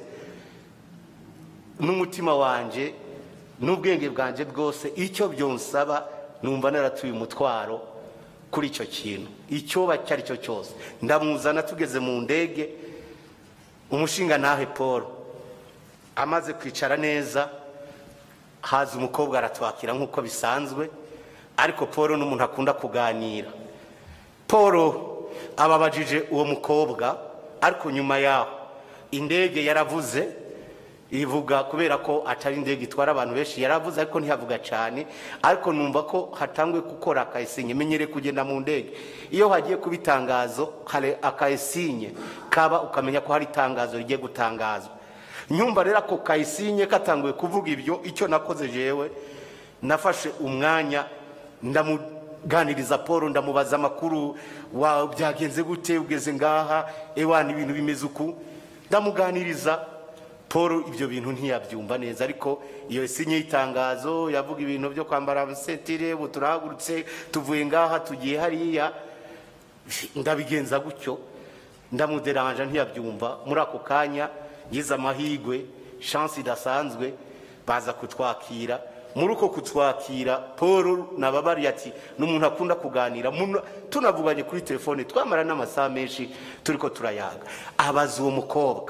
n'umutima wanje n'ubwenge bwanje bwose icyo byonsaba numva naratuye umutwaro kuri icyo kintu icyo icyo ari cyo cyose ndamuzana tugeze mu ndege umushinga ntahe paul amaze kwicara neza haza umukobwa aratwakira nk'uko bisanzwe ariko paul n'umuntu akunda kuganira paul ababajije uwo mukobwa ariko nyuma yaho indege yaravuze ivuga kubera ko atari indege itwara abantu benshi yaravuze ariko ntihavuga cyane ariko numva ko hatangwe gukora akayisinye menyere kugenda mu ndege iyo hagiye kuba itangazo hari akayisinye kaba ukamenya ko hari itangazo rigiye gutangazwa nyumva rero ako kayisinye katanguye kuvuga ibyo icyo nakoze jewe nafashe umwanya ndamuganiriza paul ndamubaza amakuru wa byagenze gute ugeze ngaha ewana ibintu bimeze uku ndamuganiriza paul ibyo bintu ntiyabyumva neza ariko iyo sinye y'itangazo yavuga ibintu byo kwambara amasentire ubu turahagurutse tuvuye ngaha tugiye hariya ndabigenza gutyo ndamuderanja ntiyabyumva muri ako kanya yize amahigwe shansi idasanzwe baza kutwakira muri uko kutwakira paul nababariye ati ni umuntu akunda kuganira Muno- tunavuganye kuri telefone twamara n'amasaha menshi turi ko turayaga abaza uwo mukobwa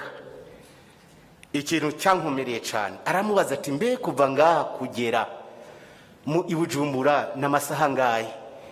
ikintu cyankomereye cyane aramubaza ati mbe kuva ngaha kugera mu ibujumbura n'amasaha ngahe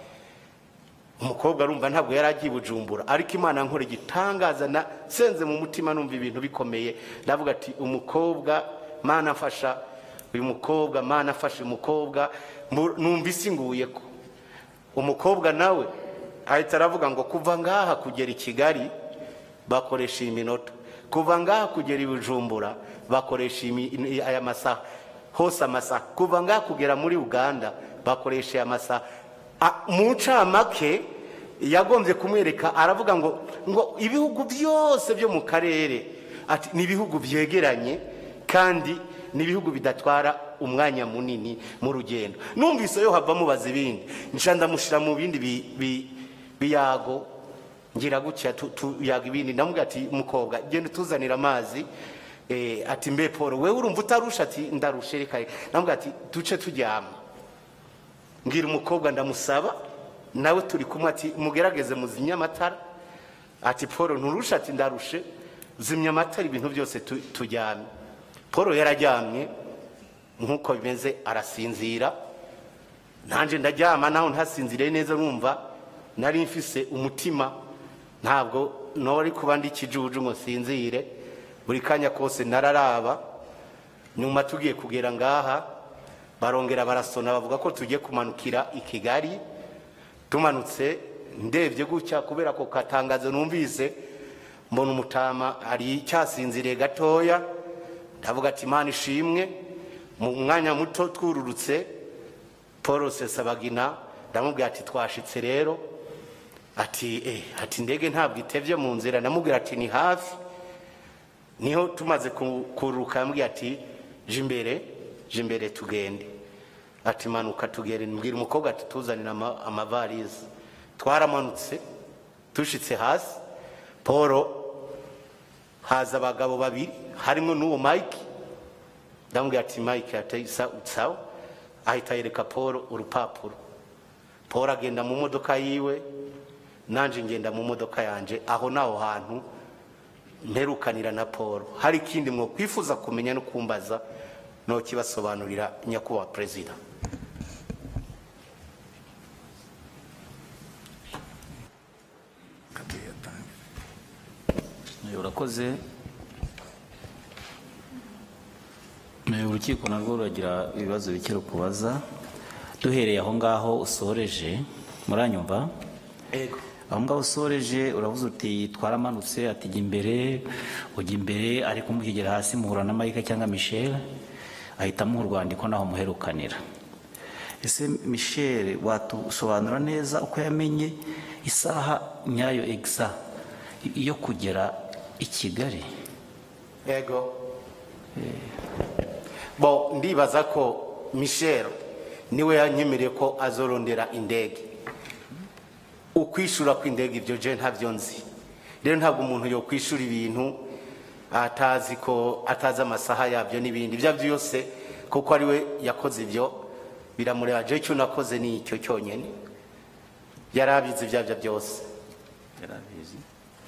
umukobwa arumva ntabwo yari agiye i bujumbura ariko imana nkora igitangaza na senze mu mutima numva ibintu bikomeye ndavuga ati umukobwa mana afasha uyu mukobwa mana afasha uyu mukobwa mu- numva isi nguye ko umukobwa nawe ahita aravuga ngo kuva ngaha kugera i kigali bakoresha iyi minota kuva ngaha kugera i bujumbura bakoresha imi- aya masaha hose amasaha kuva ngaha kugera muri uganda bakoresha aya masaha A- mu ncamake yagombye kumwereka aravuga ngo ngo ibihugu byose byo mu karere ati ni ibihugu byegeranye kandi ni ibihugu bidatwara umwanya munini mu rugendo numvise yo hava mubaza ibindi nca ndamushyira mu bindi bi- bi- biyago ngira gutya tu- tuyaga ibindi ndamubwira ati mukobwa genda utuzanira amazi eh, ati mbe paul wewe urumva utarusha ati ndarushe reka reka." ndamubwira ati duce turyama mbwira umukobwa ndamusaba nawe turi kumwe ati mugerageze muzimye amatara ati paul nturusha ati ndarushe zimya amatara ibintu byose tu- tujyame paul yararyamye nk'uko bimeze arasinzira nanjye ndaryama naho ntasinziriye neza numva nari mfise umutima ntabwo nori kuba ndi ikijuju ngo sinzire buri kanya kose nararaba nyuma tugiye kugera ngaha barongera barasona bavuga ko tugiye kumanukira i kigali tumanutse ndebye gutya kubera ko katangazo numvise mbona umutama ari cyasinziriye gatoya ndavuga ati imana ishimwe mu mwanya muto twururutse paul sesabagina ndamubwira ati twashitse rero ati eh, ati indege ntabwo itevye mu nzira ndamubwira ati ni hafi niho tumaze ku- kururuka yambwiye ati je imbere je imbere tugende ati manuka tugere mbwira umukobwa ati tuzanira ama- amavarize twaramanutse dushitse hasi paul haza abagabo babiri harimo n'uwo mike ndamubwira ati mike atisa utsawa ahita yereka paul urupapuro paul agenda mu modoka yiwe nanje ngenda mu modoka yanje aho naho hantu mperukanira na paul hari ikindi mwo kwifuza kumenya no kumbaza no kibasobanurira nyakubahwa perezida Eh, urakoze Eh, urukiko narwo ruragira ibibazo bike rukubaza duhereye aho ngaho usoreje muranyumva ego aho ngaho usoreje uravuze uti twaramanutse ati jya imbere ujya imbere ariko mukigera hasi muhura na Mike cyangwa Michel ahita amuha urwandiko naho muherukanira ese Michel watusobanura neza uko yamenye isaha nyayo exa yo kugera i Kigali ego bo ndibaza ko michel niwe yanyemereye ko azorondera indege ukwishura kw'indege ibyo je ntabyo nzi rero ntabwo umuntu yo kwishura ibintu atazi ko atazi amasaha yabyo n'ibindi ibyo aribyo byose kuko ari we yakoze ibyo biramureba je icyo nakoze ni icyo cyonyine yari abizi ibyo aribyo byose yarabizi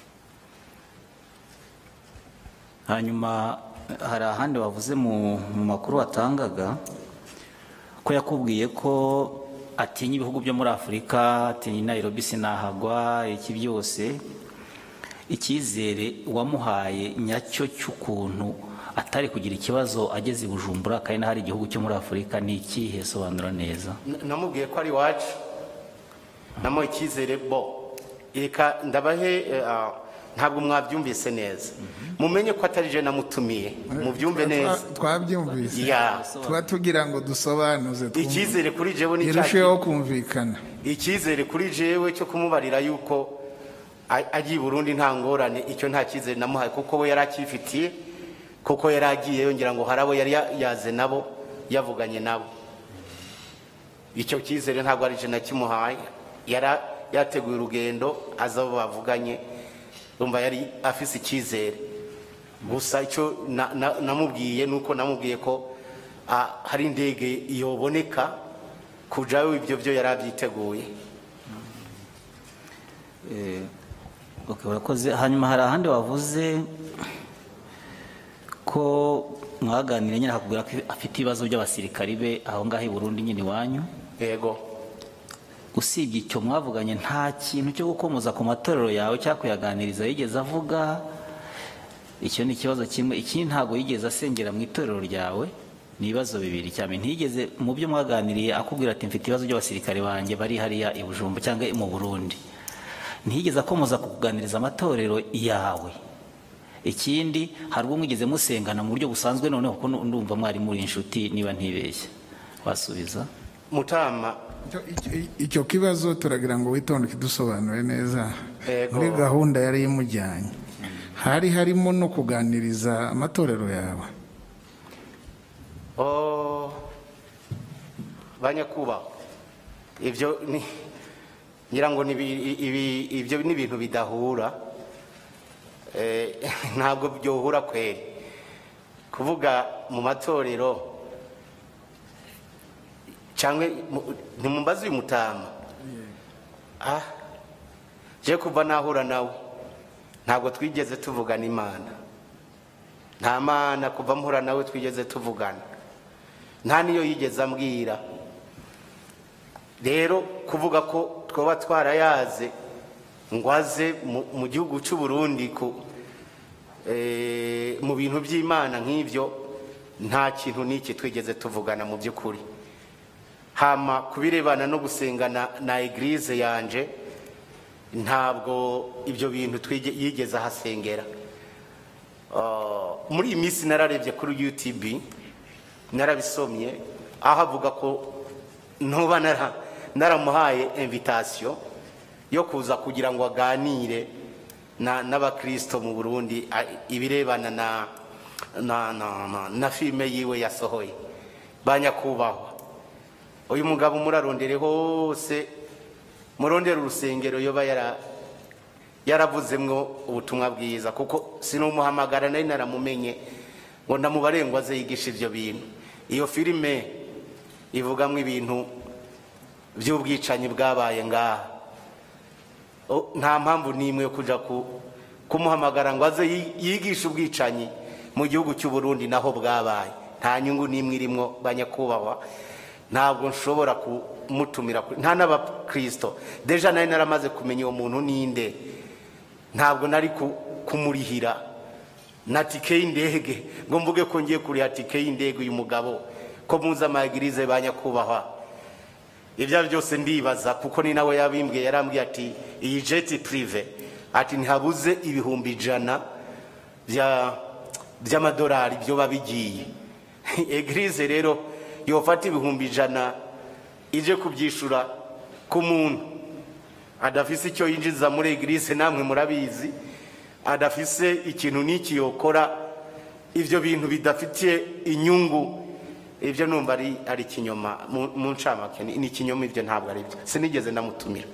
hanyuma hari ahandi wavuze mu mu makuru watangaga ko yakubwiye ko atinya ibihugu byo muri afurika atinya nairobi sinahagwa iki byose icyizere wamuhaye nyacyo cy'ukuntu atari kugira ikibazo ageze i bujumbura kandi hari igihugu cyo muri afurika ni ikihe sobanura neza N- namubwiye ko ari iwacu namuha icyizere bo reka ndabahe eh, ah, ntabwo mwabyumvise neza mumenye ko atari je namutumiye mubyumve neza Twa- twabyumvise ya tuba tugira ngo dusobanuze twumve. icyizere kuri jewe ni cya irusheho kumvikana icyizere kuri jewe cyo kumubarira yuko a- agiye i burundi nta ngorane icyo nta cyizere namuhaye kuko we yari akifitiye kuko yari agiye yongera ngo hari abo yari ya- yaze nabo yavuganye nabo icyo cyizere ntabwo ari je nakimuhaye yari yateguye urugendo aza abo bavuganye urumva yari afise icyizere gusa icyo na- na- namubwiye ni uko namubwiye ko ah, hari indege yoboneka kujayo ibyo byo yari abyiteguye Eh, okay, urakoze hanyuma hari ahandi wavuze ko mwaganiriye nyine akakubwira ko afite ibibazo by'abasirikari be aho ngaho i Burundi nyine iwanyu yego usibye icyo mwavuganye nta kintu cyo gukomoza ku matorero yawe cyangwa kuyaganiriza yigeze avuga icyo ni ikibazo kimwe ikindi ntabwo yigeze asengera mu itorero ryawe ni ibibazo bibiri cyane ntiyigeze mu byo mwaganiriye akubwira ati mfite ibibazo by'abasirikare banjye bari hariya i Bujumbu cyangwa mu Burundi ntiyigeze akomoza kukuganiriza amatorero yawe ikindi hari ubwo mwigeze musengana mu buryo busanzwe noneho kuko ndumva mwari muri inshuti niba ntibeshye wasubiza mutama Icyo- icyo- icyo kibazo turagira ngo witonde ukidusobanure neza Yego. muri gahunda yari imujyanye hari harimo no kuganiriza amatorero yawe oh banyakubahwa ibyo ni ngira ngo ni ibi- ibi- ibyo ni ibintu bidahura Eh, ntabwo byohura kweri kuvuga mu matorero cyangwa mu- ntimumbaze uyu mutama ah je kuva nahura nawe ntabwo twigeze tuvugana imana nta mana kuva mpura nawe twigeze tuvugana nta niyo yigeze ambwira rero kuvuga ko twaba twarayaze ngo aze mu- mu gihugu cy'u Burundi ku eh, mu bintu by'imana nk'ibyo nta kintu n'iki twigeze tuvugana mu by'ukuri hama kubirebana no gusengana na eglise yanje ntabwo ibyo bintu twige- yigeze ahasengera Ah, muri iyi minsi nararebye kuri utb narabisomye aho avuga ko ntuba nara- naramuhaye invitation yo kuza kugira ngo aganire na- n'abakirisito mu burundi a- ibirebana na na, na, na, na filime yiwe yasohoye ba nyakubahwa uyu mugabo murarondere hose murondere urusengero yoba yara yaravuzemwo ubutumwa bwiza kuko sinumuhamagara nari naramumenye ngo ndamubare ngo aze yigisha ibyo bintu iyo filime ivugamo ibintu by'ubwicanyi bwabaye ngaha O, nta mpamvu n'imwe yo kuja ku- kumuhamagara ngo aze yi- yigishe ubwicanyi mu gihugu cy'u Burundi naho bwabaye nta nyungu n'imwe irimwo banyakubahwa ntabwo nshobora kumutumira ku- nta n'abakristo deja nari naramaze kumenya uwo muntu ninde ntabwo nari ku- kumurihira na tike y'indege ngo mvuge ko ngiye kuriha tike y'indege uyu mugabo ko muzi amagirize ba nyakubahwa ibyo ari byose ndibaza kuko ni nawe yabimbwiye yarambwiye ati iyi jeti purive ati ntihabuze ibihumbi ijana bya- by'amadolari byo bigiye egirize rero yofata ibihumbi ijana ije kubyishura ku muntu adafise icyo yinjiza muri egirize namwe murabizi adafise ikintu n'iki yokora ibyo bintu bidafitiye inyungu ibyo numva ari ari ikinyoma mu mu ncamake ni ni ikinyoma ibyo ntabwo ari byo sinigeze ndamutumira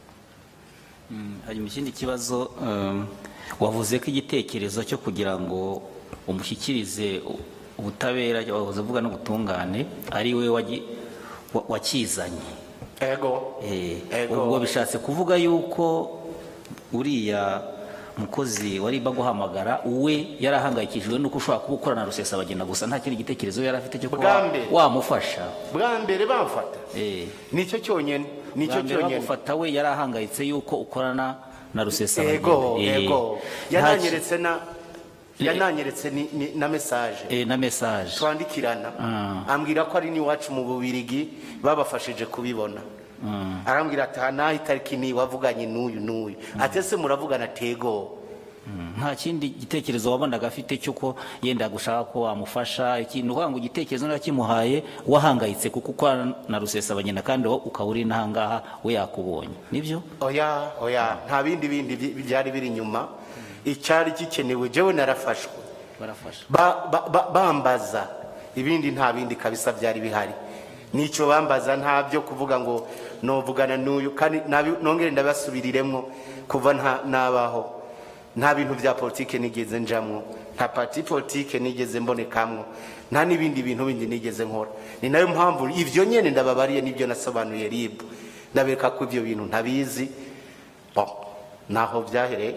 hanyuma ikindi kibazo um, wavuze ko igitekerezo cyo kugira ngo umushyikirize u- ubutabera wavuze uvuga n'ubutungane ari we wagi- wa- wakizanye ego Eh, Ego. ubwo bishatse kuvuga yuko uriya mukozi wari baguhamagara we yari ahangayikishijwe nuko ushobora kuba ukorana na rusesabagina gusa nta kindi gitekerezo yari afite cyo Bwa kuba mbere. wamufasha bwa mbere bamfata Eh, nicyo cyonyine nicyo bwa mbere cyonyine bagufata we yari ahangayitse yuko ukorana na rusesabagina ego Eh, ego nta yananyeretse na yananyeretse ni- ni- na mesaje ki- eh, na message twandikirana Ah. ambwira ko ari n'iwacu mu bubirigi babafashije kubibona arambwira ati aha naho itariki ni wavuganye n'uyu n'uyu ati ese muravugana tego nta kindi gitekerezo wabonaga afite cy'uko yenda gushaka ko wamufasha ikintu uvuga ngo igitekerezo narakimuhaye wahangayitse kuko ukorana na rusesabagina kandi wowe ukaba uri n'ahangaha we yakubonye nibyo oya oya nta bindi bindi bi- byari biri inyuma icyari gikenewe jewe narafashwe barafasha Ba- ba- ba- bambaza ibindi nta bindi kabisa byari bihari nicyo bambaza nta byo kuvuga ngo novugana n'uyu kandi nabi- nongere ndabasubiriremo kuva nta- nabaho nta bintu bya politike nigeze njamwo nta parti politike nigeze mbonekamwo nta n'ibindi bintu bindi nigeze nkora ni nayo mpamvu ibyo nyene ndababariye nibyo nasobanuye ribu ndabereka ko ibyo bintu ntabizi bon naho byahereye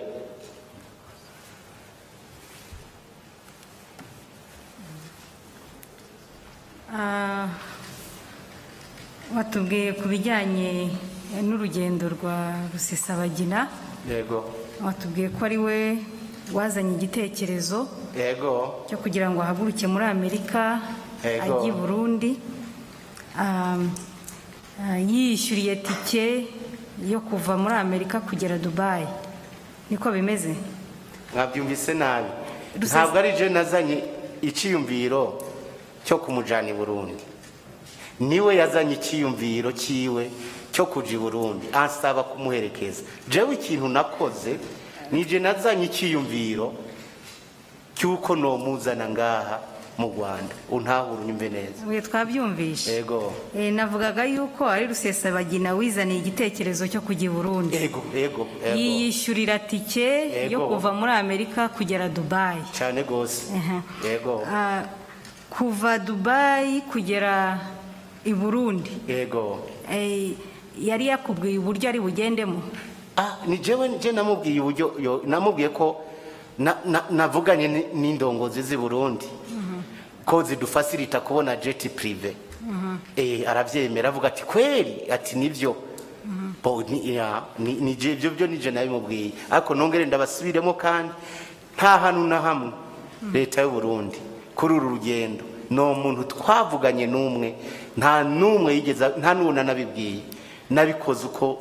Ah, watubwiye ku bijyanye n'urugendo rwa rusesabagina yego watubwiye ko ari we wazanye igitekerezo yego cyo kugira ngo ahaguruke muri amerika Yego. ajye i burundi Ah, ah, yiyishyuriye tike yo kuva muri amerika kugera dubayi niko bimeze mwabyumvise nabi Rusizi- ntabwo ari je nazanye icyiyumviro cyo kumujyana i burundi niwe yazanye icyiyumviro cyiwe cyo kuja i burundi ansaba kumuherekeza jewe ikintu nakoze nije nazanye icyiyumviro cy'uko nomuzana ngaha mu rwanda untahura unyumve neza we twabyumvishe yego Eh, navugaga yuko ari rusesabagina wizaniye igitekerezo cyo kujya i burundi yego yego yego yiyishyurira tike yo Yego. kuva muri amerika kugera dubayi cyane rwose Aha. yego Ah, kuva dubayi kugera i burundi yego eh, yari yakubwiye uburyo ari bugendemo Ah, ni jewe je namubwiye uburyo yo- namubwiye ko na- na- navuganye ni- n'indongozi z'i Burundi ko zidufasirita kubona jet prive eh aravyemera avuga ati kweli ati nivyo bo ni ya ni ni je byo byo nije nabimubwiye ariko nongere ndabasubiremo kandi nta hantu na hamwe leta y'u Burundi kuri uru rugendo no muntu twavuganye n'umwe nta n'umwe yigeza nta n'uwo nanabibwiye nabikoze uko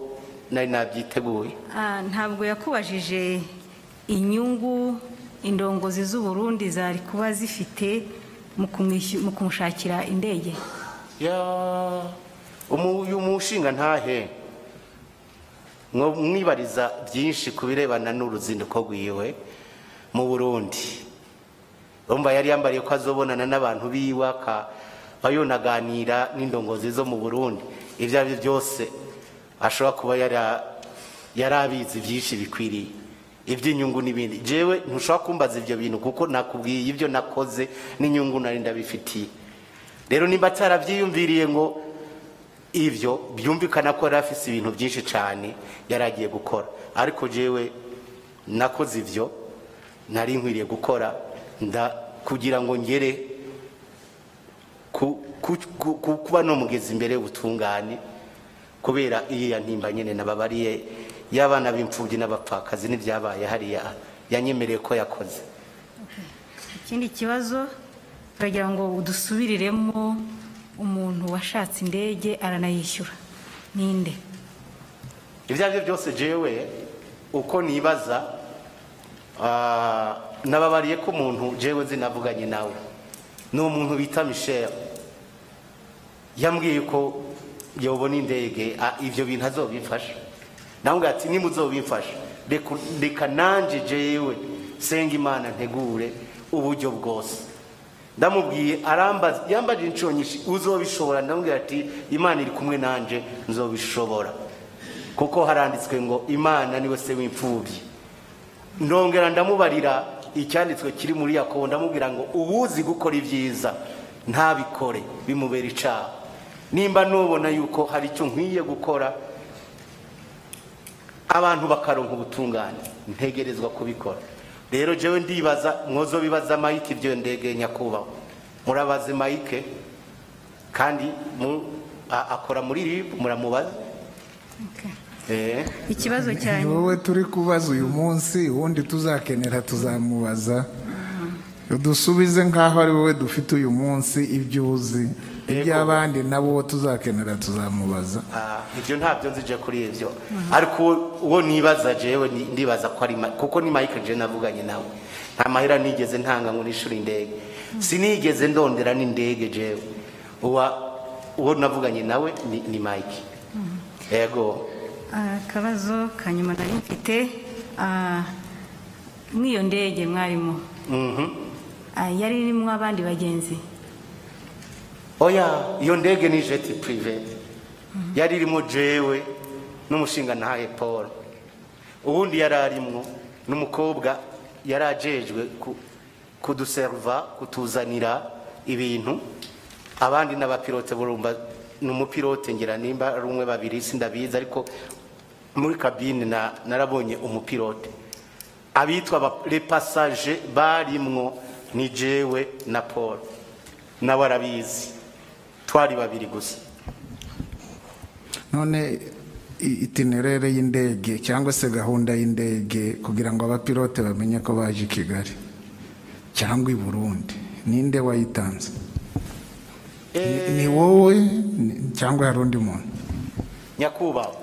nari nabyiteguye Ah, ntabwo yakubajije inyungu indongozi z'u Burundi zari kuba zifite mu kumwishy- mu kumushakira indege ya umu- uyu mushinga ntahe mwo- mwibariza byinshi ku birebana n'uruzinduko rwiwe mu burundi urumva yari yambariye ko azobonana n'abantu biwe akaba yonaganira n'indongozi zo mu burundi ibyo ari byo byose ashobora kuba yara- yari abizi byinshi bikwiriye iby'inyungu n'ibindi jewe ntushobora kumbaza ibyo bintu kuko nakubwiye ibyo nakoze n'inyungu nari ndabifitiye rero nimba atarabyiyumviriye ngo ibyo byumvikana ko yari afise ibintu byinshi cyane yari agiye gukora ariko jewe nakoze ibyo nari nkwiriye gukora nda kugira ngo ngere ku- ku- ku- ku- kuba no mugezi imbere y'ubutungane kubera iriya ntimba nyine nababariye y'abana b'imfubyi n'abapfakazi n'ibyabaye hariya yanyemereye ko yakoze ikindi kibazo turagira ngo udusubiriremo umuntu washatse indege aranayishyura ninde ibyo ari byo byose jewe uko nibaza ah, nababariye ko umuntu jewe nzi navuganye nawe ni umuntu bita michel yambwiye ko yobona indege ah, ibyo bintu azobifasha nawe ati niba uzobifasha reka- reka nanjye jewe senga imana ntegure uburyo bwose ndamubwiye arambaza yambaje inshuro nyinshi uzobishobora ndamubwira ati imana iri kumwe nanjye nzobishobora kuko haranditswe ngo imana niwe se w'imfubyi ndongera ndamubarira icyanditswe kiri muri yakobo ndamubwira ngo ubuzi gukora ibyiza ntabikore bimubera icyaha nimba nubona yuko hari icyo nkwiye gukora abantu bakaronka ubutungane ntegerezwa kubikora rero jewe ndibaza mwozo bibaza mayike ibyo ndege nyakubahwa murabaze mayike kandi mu- a- akora muri rib muramubaza Eh. ikibazo cya ni wowe turi kubaza uyu munsi ubundi tuzakenera tuzamubaza dusubize nk'aho ari wowe dufite uyu munsi ibyo uzi iby'abandi nabo tuzakenera tuzamubaza Ah, ibyo ntabyo nzije kuri ibyo ariko uwo- uwo nibaza jewe ni- ndibaza ko ari Ma- kuko ni Mike je navuganye nawe nta mahera nigeze ntanga ngo nishuri indege sinigeze ndondera n'indege jewe uwa uwo navuganye nawe ni, ni Mike yego akabazo ka nyuma nari mfite ah, mw'iyo ndege mwarimo mhm ah, yari irimo abandi bagenzi oya iyo ndege ni jet privé yari irimo jewe n'umushinga ntahe paul ubundi yari arimwo n'umukobwa yari ajejwe ku- kuduserva kutuzanira ibintu abandi n'abapilote burumva ni umupilote ngira nimba ari umwe babiri sindabizi ariko muri kabine na- narabonye umupilote abitwa aba- les passagers barimwo ni jewe na paul nawe arabizi twari babiri gusa none i- itinerere y'indege cyangwa se gahunda y'indege kugira ngo abapilote bamenye ko baje i kigali cyangwa i burundi ninde wayitanze Ni- ni wowe ni- cyangwa hari undi muntu nyakubahwa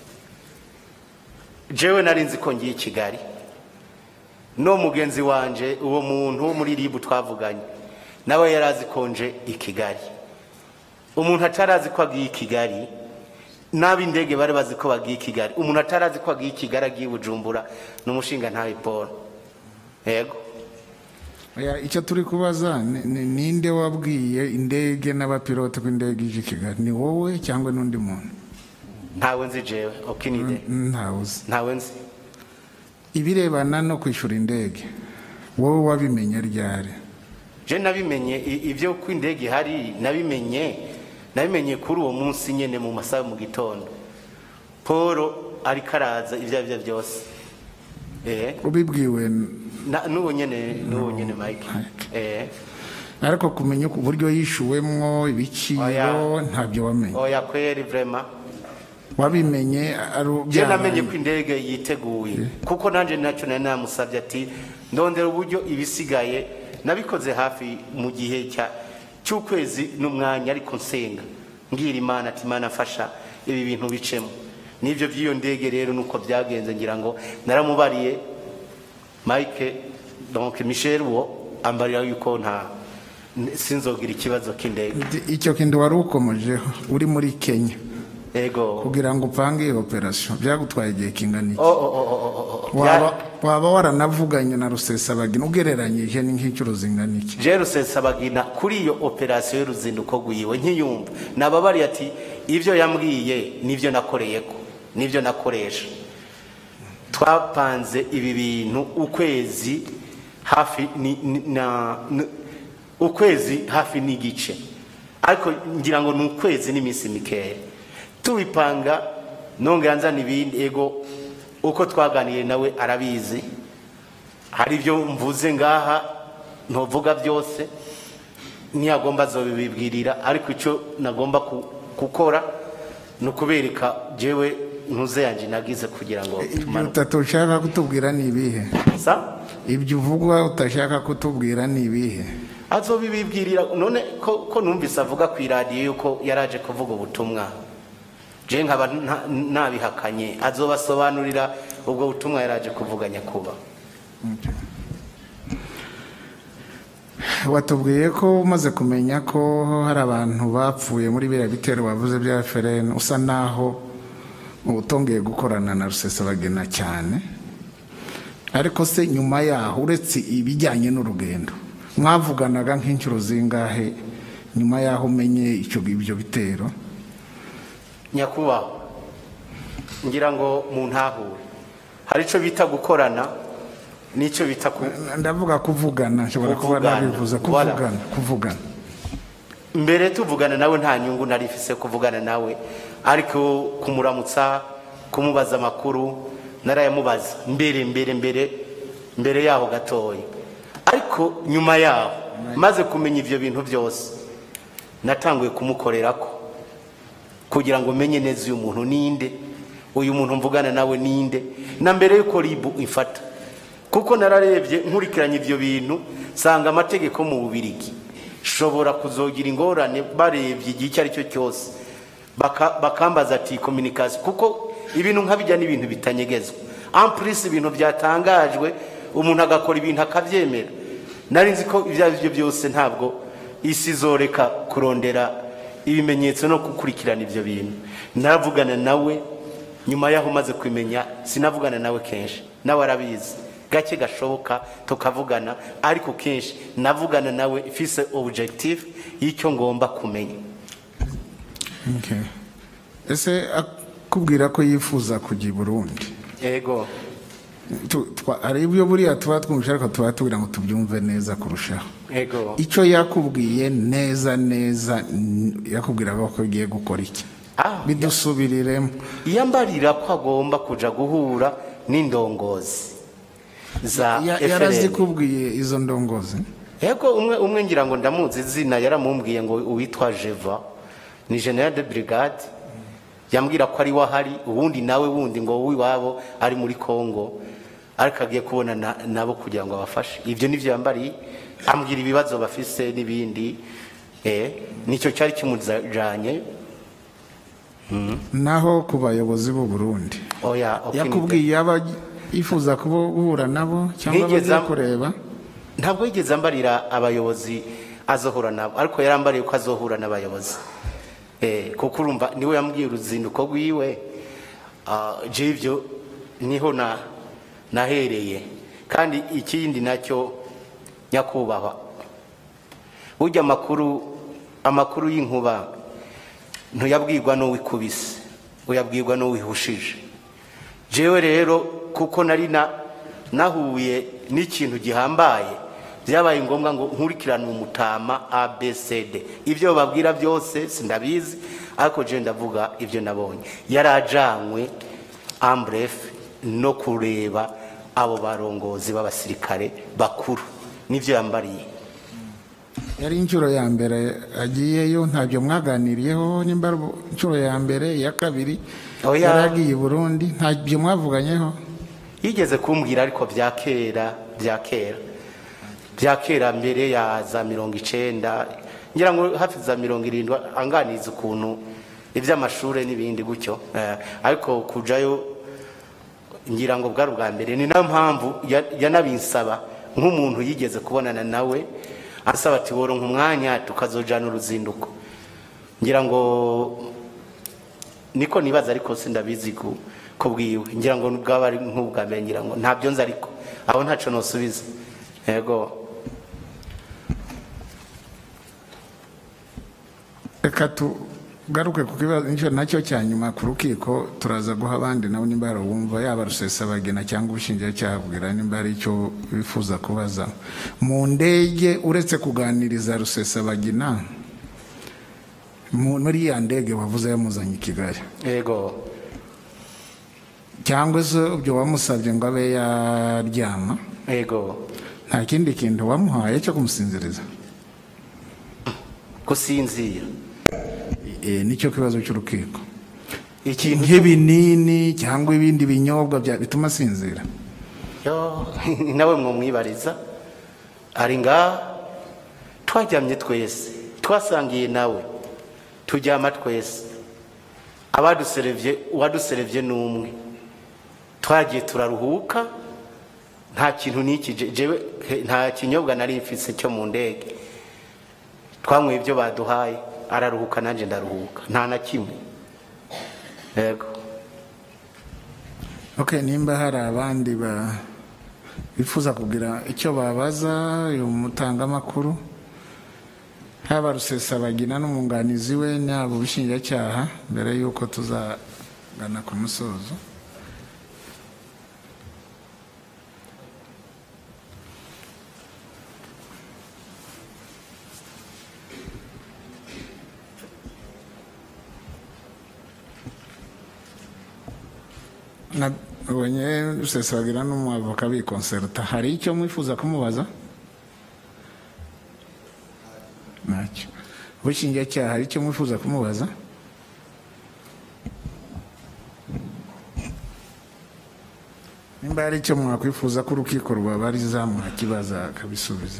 jewe nari nzi ko ngiye i kigali no mugenzi wanje uwo muntu wo muri ribu twavuganye nawe yari azi ko nje i kigali umuntu atarazi ko agiye i kigali n'ab'indege bari bazi ko bagiye i kigali umuntu atarazi ko agiye i kigali agiye i bujumbura ni umushinga ntawe paul yego Oya, icyo turi kubaza ni- ni- ninde wabwiye indege n'abapilote ko indege ije i kigali ni wowe cyangwa n'undi muntu ntawe nzi jewe okinide ntawe uzi ntawe nzi ibirebana no kwishyura indege wowe wabimenye ryari je nabimenye i- ibyo ko indege ihari nabimenye nabimenye kuri uwo munsi nyene mu masaha yo mu gitondo paul ariko araza ibyo ari byo byose eh ubibwiwe na- n'uwo nyene n'uwo nyene mike eh ariko kumenya uburyo yishyuwemwo ibiciro Oya. ntabyo wamenye oya kweri vrema wabimenye ari je byabaye. namenye ko indege yiteguye kuko nanje nacyo nari namusabye ati ndondera uburyo ibisigaye nabikoze hafi mu gihe cya cy'ukwezi n'umwanya ariko nsenga mbwira imana ati imana fasha ibi bintu bicemo n'ibyo by'iyo ndege rero nuko byagenze ngira ngo naramubariye mike donc michel wo ambarira yuko nta sinzogira ikibazo k'indege icyo kintu wari ukomejeho uri muri kenya ego kugira ngo upange iyo operasiyo byagutwaye igihe kingana iki Oh, oh, oh, oh, oh, oh. waba Bya- waba waranavuganye na rusesabagina ugereranyije ni nk'inshuro zingana iki je rusesabagina kuri iyo operasiyo y'uruzinduko rwiwe nkiyumva nababariye ati ibyo yambwiye nibyo nakoreyeko nibyo nakoresha twapanze ibi bintu ukwezi hafi ni, ni, na, n- ukwezi hafi n'igice ariko ngira ngo ni ukwezi n'iminsi mikeya tubipanga nongera nzana ibindi ego uko twaganiye nawe arabizi hari ibyo mvuze ngaha ntuvuga byose ntiyagomba azobibibwirira ariko icyo nagomba ku- gukora ni ukubereka jewe ntuze yanjye nagize kugira ngo ibyo tumanuke utatu ushaka kutubwira ni ibihe Sa? ibyo uvuga utashaka kutubwira ni ibihe azobibibwirira none ko, ko numvise avuga ku iradiyo yuko yaraje kuvuga ubutumwa je nkaba nta- nabihakanye azobasobanurira ubwo butumwa yaraje kuvuga nyakuba watubwiye ko umaze kumenya ko hari abantu bapfuye muri biriya bitero bavuze bya ferene usa naho utongeye gukorana na rusesabagina cyane ariko se nyuma yaho uretse ibijyanye n'urugendo mwavuganaga nk'inshuro zingahe nyuma yaho umenye icyo ibyo bitero nyakubahwa ngira ngo mu ntahure hari icyo bita gukorana n'icyo bita ku ndavuga kuvugana nshobora kuba Kuvugana. nabivuze Voilà. kuvugana kuvugana mbere tuvugana nawe nta nyungu nari ifise kuvugana nawe ariko kumuramutsa kumubaza amakuru narayamubaza mbere mbere mbere mbere yaho gatoya ariko nyuma yaho maze kumenya ibyo bintu byose natanguye kumukorerako kugira ngo menye neza uyu muntu ninde uyu muntu mvugana nawe ninde na mbere yuko ribu ifata kuko nararebye nkurikiranye ibyo bintu nsanga amategeko mu bubirigi shobora kuzogira ingorane barebye igihe icyo ari cyo cyose Baka- bakambaza ati kominikasiyo kuko ibintu nk'abijya n'ibintu bitanyegezwa ampurisi ibintu byatangajwe umuntu agakora ibintu akabyemera nari nzi ko ibyo ari byo byose ntabwo isi izoreka kurondera ibimenyetso no gukurikirana ibyo bintu naravugana nawe nyuma y'aho umaze kumenya sinavugana nawe kenshi nawe arabizi gake gashoboka tukavugana ariko kenshi navugana nawe ifise objectif y'icyo ngomba kumenya Okay. ese akubwira ko yifuza kujya i burundi ego Tu- twa- hari ibyo buriya tuba twumvise ariko tuba tugira ngo tubyumve neza kurushaho ego icyo yakubwiye neza neza n- yakubwiraga ko agiye gukora iki Ah, bidusubiriremo yambarira ko agomba kuja guhura n'indongozi za Ya- FRN. yarazikubwiye izo ndongozi Ego umwe umwe ngira ngo ndamuzi izina yaramumbwiye ngo uwitwa Jeva ni general de brigade yambwira ko ari wahari ubundi nawe wundi ngo wiwabo ari muri Kongo ariko agiye kubona na- nabo kugira ngo abafashe ibyo nivyo yambariye ambwira ibibazo bafise n'ibindi eh nicyo cyari kimujanye naho ku bayobozi b'u burundi oya okay, yakubwiye yaba yifuza kuba- guhura nabo cyangwa Ntigeze bagiye am- kureba ntabwo yigeze ambarira abayobozi azohura nabo ariko yarambariye ko azohura n'abayobozi eh, kuko urumva niwe yambwiye uruzinduko rwiwe ah, je ibyo niho na nahereye kandi ikindi nacyo nyakubahwa burya amakuru amakuru y'inkuba ntuyabwirwa n'uwikubise uyabwirwa n'uwihushije jewe rero kuko nari na nahuye n'ikintu gihambaye byabaye ngombwa ngo nkurikirane umutama abcd ibyo babwira byose sindabizi ariko je ndavuga ibyo nabonye yarajanywe ambref no kureba abo barongozi b'abasirikare bakuru nibyo yambariye yari inshuro ya mbere agiyeyo ntabyo mwaganiriyeho nimba ari inshuro ya mbere iya kabiri Oya. yari agiye i burundi ntabyo mwavuganyeho yigeze kumbwira ariko bya kera bya kera bya kera mbere ya za mirongo icenda ngira ngo hafi za mirongo irindwi anganiza ukuntu iby'amashuri n'ibindi gutyo Eh, ariko kujayo ngira ngo bwari ubwa mbere ni nayo mpamvu ya- yanabinsaba nk'umuntu yigeze kubonana nawe asaba ati woronka umwanya tukazojana uruzinduko ngira ngo niko nibaza ariko sindabizi ku ko bwiwe ngira ngo bwaba ari nk'ubwa mbere ngira ngo ntabyo nzi ariko aho ntaco nosubiza yego reka tugaruke ku kibazo nicyo nacyo cya nyuma ku rukiko turaza guha abandi nabo nimba barawumva yaba rusesabagina cyangwa ubushinjacyaha kugira nimba hari icyo bifuza kubaza mu ndege uretse kuganiriza rusesabagina mu- muri ya ndege wavuze yamuzanye i kigali yego cyangwa se ibyo wamusabye ngo abe yaryama yego nta kindi kintu wamuhaye cyo kumusinziriza gusinzira E, nicyo kibazo cy'urukiko ikintu nk'ibinini cyangwa ibindi binyobwa bya- bituma asinzira yo nawe mwumwibariza ari ngaha twaryamye twese twasangiye nawe turyama twese abaduserevye uwaduserevye ni umwe twagiye turaruhuka nta kintu n'iki je- jewe he- nta kinyobwa nari mfise cyo mu ndege twanyweye ibyo baduhaye araruhuka nanjye ndaruhuka nta na kimwe yego ok nimba hari abandi ba bifuza kugira icyo babaza uyu mutangamakuru haba rusesabagina n'umwunganizi we n'abo ubushinjacyaha mbere y'uko tuzagana ku musozo nabonye rusesabagina n'umwavoka bikonseruta hari icyo mwifuza kumubaza ntacyo ubushinjacyaha hari icyo mwifuza kumubaza nimba hari icyo mwakwifuza ko urukiko rwabariza mwakibaza akabisubiza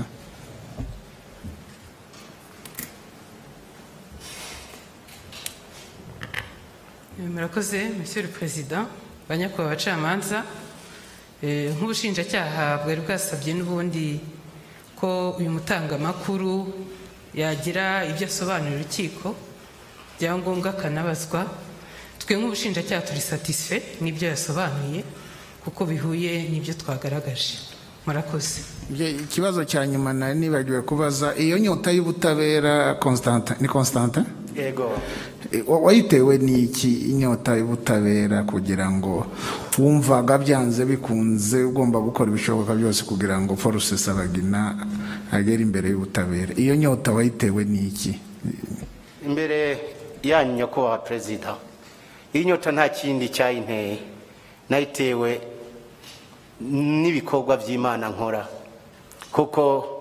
murakoze monsieur le président banyakubahwa abacamanza Eh, nk'ubushinjacyaha bwari bwasabye n'ubundi ko uyu mutangamakuru yagira ibyo asobanurira urukiko byangombwa akanabazwa twe nk'ubushinjacyaha turi satisfe n'ibyo yasobanuye kuko bihuye n'ibyo twagaragaje murakoze Bye- ikibazo cya nyuma nari nibagiwe kubaza iyo nyota y'ubutabera Constantin ni Constantin yego E, wa- wayitewe n'iki inyota y'ubutabera kugira ngo wumvaga byanze bikunze ugomba gukora ibishoboka byose kugira ngo Paul Rusesabagina agere imbere y'ubutabera iyo nyota wayitewe n'iki imbere yanyu nyakubahwa perezida iyi nyota nta kindi cyayinteye nayitewe n'ibikorwa by'imana nkora kuko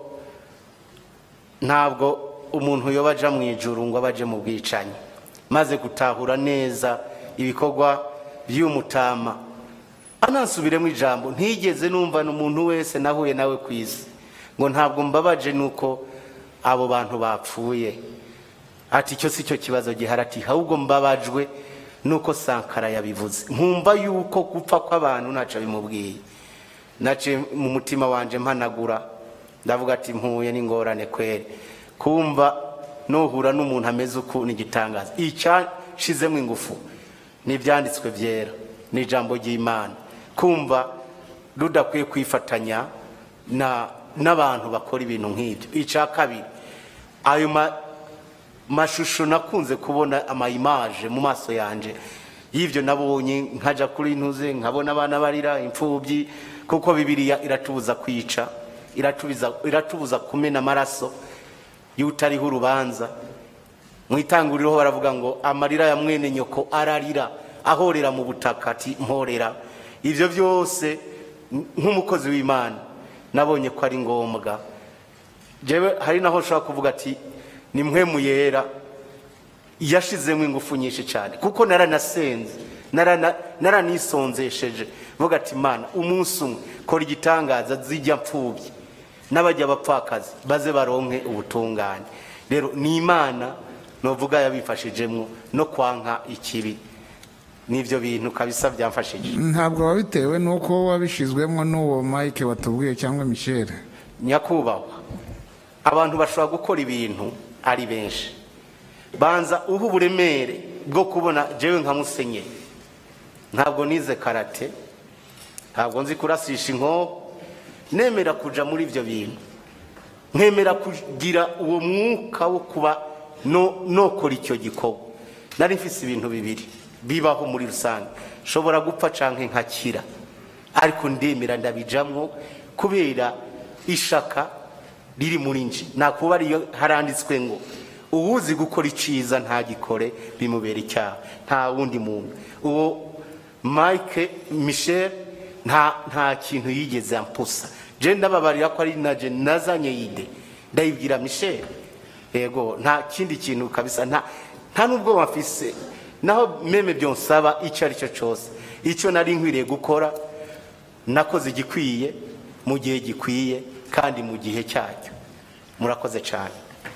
ntabwo umuntu yoba aja mu ijuru ngo abe aje mu bwicanyi maze gutahura neza ibikorwa by'umutama anasubiremo ijambo ntigeze numva umuntu wese nahuye nawe ku isi ngo ntabwo mbabaje nuko abo bantu bapfuye ati icyo si cyo kibazo gihari ati ahubwo mbabajwe nuko sankara yabivuze nkumva yuko gupfa kw'abantu ntacyo bimubwiye nace mu mutima wanje mpanagura ndavuga ati mpuye n'ingorane kweri kumva nuhura n'umuntu ameze uku ni igitangaza icyashizemo ingufu ni ibyanditswe byera ni ijambo ry'imana kumva rudakwiye kwifatanya na n'abantu bakora ibintu nk'ibyo icya kabiri ayo ma- mashusho nakunze kubona amayimaje mu maso yanje y'ibyo nabonye nkajya kuri ntuze nkabona abana barira imfubyi kuko bibiliya iratubuza kwica iratubuza iratubuza kumena amaraso y'utariho urubanza mu itanguriro baravuga ngo amarira ya mwene nyoko ararira ahorera mu butaka ati mporera ibyo byose nk'umukozi w'imana nabonye ko ari ngombwa jewe hari naho nshobora kuvuga ati ni mwe muyera yashizemo ingufu nyinshi cyane kuko naranasenze narana- naranisonzesheje vuga ati mana umunsi umwe kora igitangaza zijya mfubyi n'abajya abapfakazi baze baronke ubutungane rero ni imana novuga yabifashijemo no kwanka ikibi n'ibyo bintu kabisa byamfashije ntabwo wabitewe n'uko wabishizwemo n'uwo mike watubwiye cyangwa michel nyakubahwa abantu bashobora gukora ibintu ari benshi banza uha uburemere bwo kubona jewe nka musenyeri ntabwo nize karate ntabwo nzi kurasisha inkoho nemera kuja muri ibyo bintu nkemera kugira uwo mwuka wo kuba no- nokora icyo gikorwa nari mfise ibintu bibiri bibaho muri rusange nshobora gupfa canke nkakira ariko ndemera ndabijamwo kubera ishaka riri muri nje nakuba ariyo haranditswe ngo uwuzi gukora iciza ntagikore bimubera icyaha nta wundi muntu uwo mike michel nta nta kintu yigeze ampusa je ndababarira ko ari naje nazanye yide ndayibwira michel yego nta kindi kintu kabisa nta nta nubwo wafise naho meme byonsaba icyo ari cyo cyose icyo nari nkwiriye gukora nakoze igikwiye mu gihe gikwiye kandi mu gihe cyacyo murakoze cyane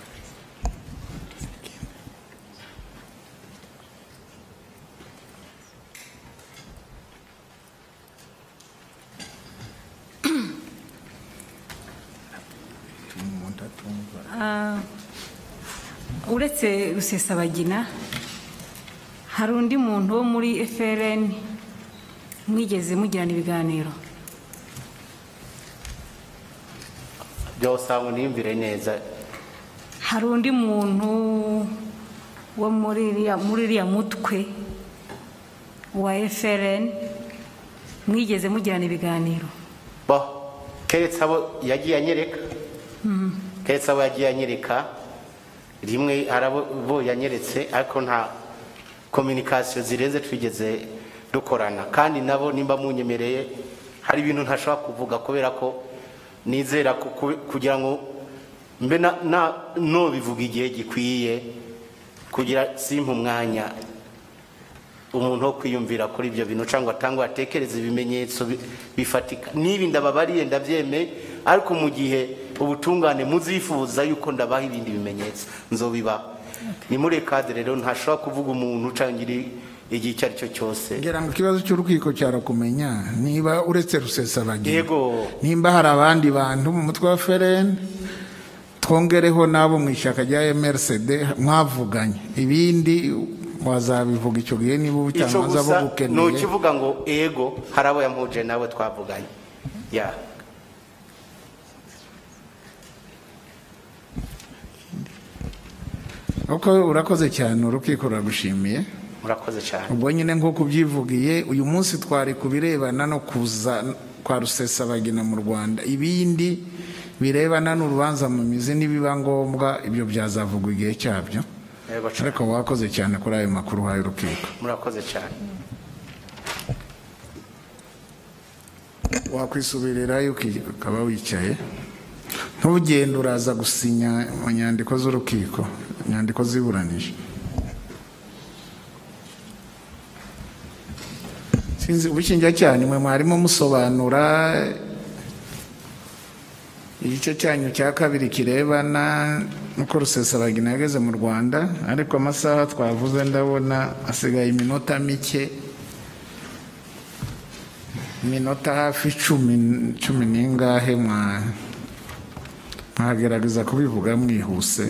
uretse rusesabagina hari undi muntu wo muri FRN mwigeze mugirana ibiganiro byose aho niyumvire neza hari undi muntu wo muri iriya muri iriya mutwe wa FRN mwigeze mugirana ibiganiro bo keretse abo yagiye anyereka keretse abo yagiye anyereka rimwe hari abo bo yanyeretse ariko nta kominikasiyo zirenze twigeze dukorana kandi nabo nimba munyemereye hari ibintu ntashobora kuvuga kubera ko nizera ko ku- kugira ngo mbe na- na- nobivuga igihe gikwiye kugira simpa umwanya umuntu wo kwiyumvira kuri ibyo bintu cyangwa atangwa atekereza ibimenyetso bi- bifatika n'ibi ndababariye ndabyemeye ariko mu gihe ubutungane muzifuza yuko ndabaha ibindi bimenyetso nzobibaha ni muri kadire rero ntashobora kuvuga umuntu ucangira igihe icyo ari cyo cyose ngira ngo ikibazo cy'urukiko cyarakumenya niba uretse rusesabagina yego nimba hari abandi bantu mu mutwe wa fereni twongereho n'abo mu ishyaka rya mrcd mwavuganye ibindi wazabivuga icyo gihe niba icyo ubucamanza gusa bugukeneye nukivuga ngo ego hari abo yampuje nawe twavuganye ya uko urakoze cyane urukiko ruragushimiye murakoze cyane ubwo nyine nk'uko ubyivugiye uyu munsi twari ku birebana no kuza kwa rusesabagina mu rwanda ibindi birebana n'urubanza mu mizi nibiba ngombwa ibyo byazavugwa igihe cyabyo yego cyane ariko wakoze cyane kuri ayo makuru uhaye urukiko murakoze cyane wakwisubirirayo uki- ukaba wicaye ntugende uraza gusinya mu nyandiko z'urukiko inyandiko ziburanisha sinzi ubushinjacyaha nimwe mwarimo musobanura igice cyanyu cya kabiri kirebana nuko rusesabagina yageze mu rwanda ariko amasaha twavuze ndabona asigaye iminota mike iminota hafi icumi cumi n'ingahe mwa mwagerageza kubivuga mwihuse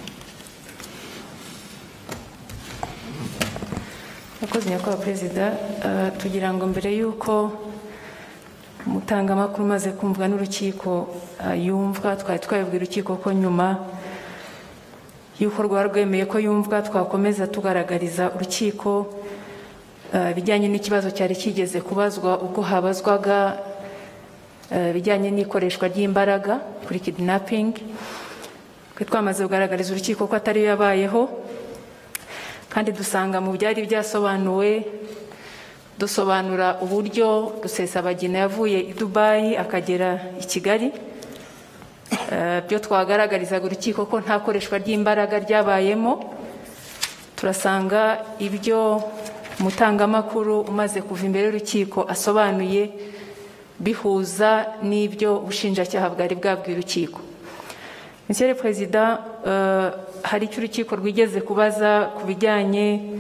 Murakoze nyakubahwa perezida Eh, tugira ngo mbere y'uko umutangamakuru umaze kumvwa n'urukiko eh, yumvwa twari twabibwira urukiko ko nyuma y'uko rwaba rwemeye ko yumvwa twakomeza tugaragariza urukiko eh, ibijyanye n'ikibazo cyari kigeze kubazwa ubwo habazwaga eh, ibijyanye n'ikoreshwa ry'imbaraga kuri kidnapping twe twamaze kugaragariza urukiko ko atariyo yabayeho kandi dusanga mu byari byasobanuwe dusobanura uburyo rusesabagina yavuye i dubayi akagera i kigali Eh, byo twagaragarizaga urukiko ko nta koreshwa ry'imbaraga ryabayemo turasanga ibyo umutangamakuru umaze kuva imbere y'urukiko asobanuye bihuza n'ibyo ubushinjacyaha bwari bwabwiye urukiko monsieur le perezida hari icyo urukiko rwigeze kubaza ku bijyanye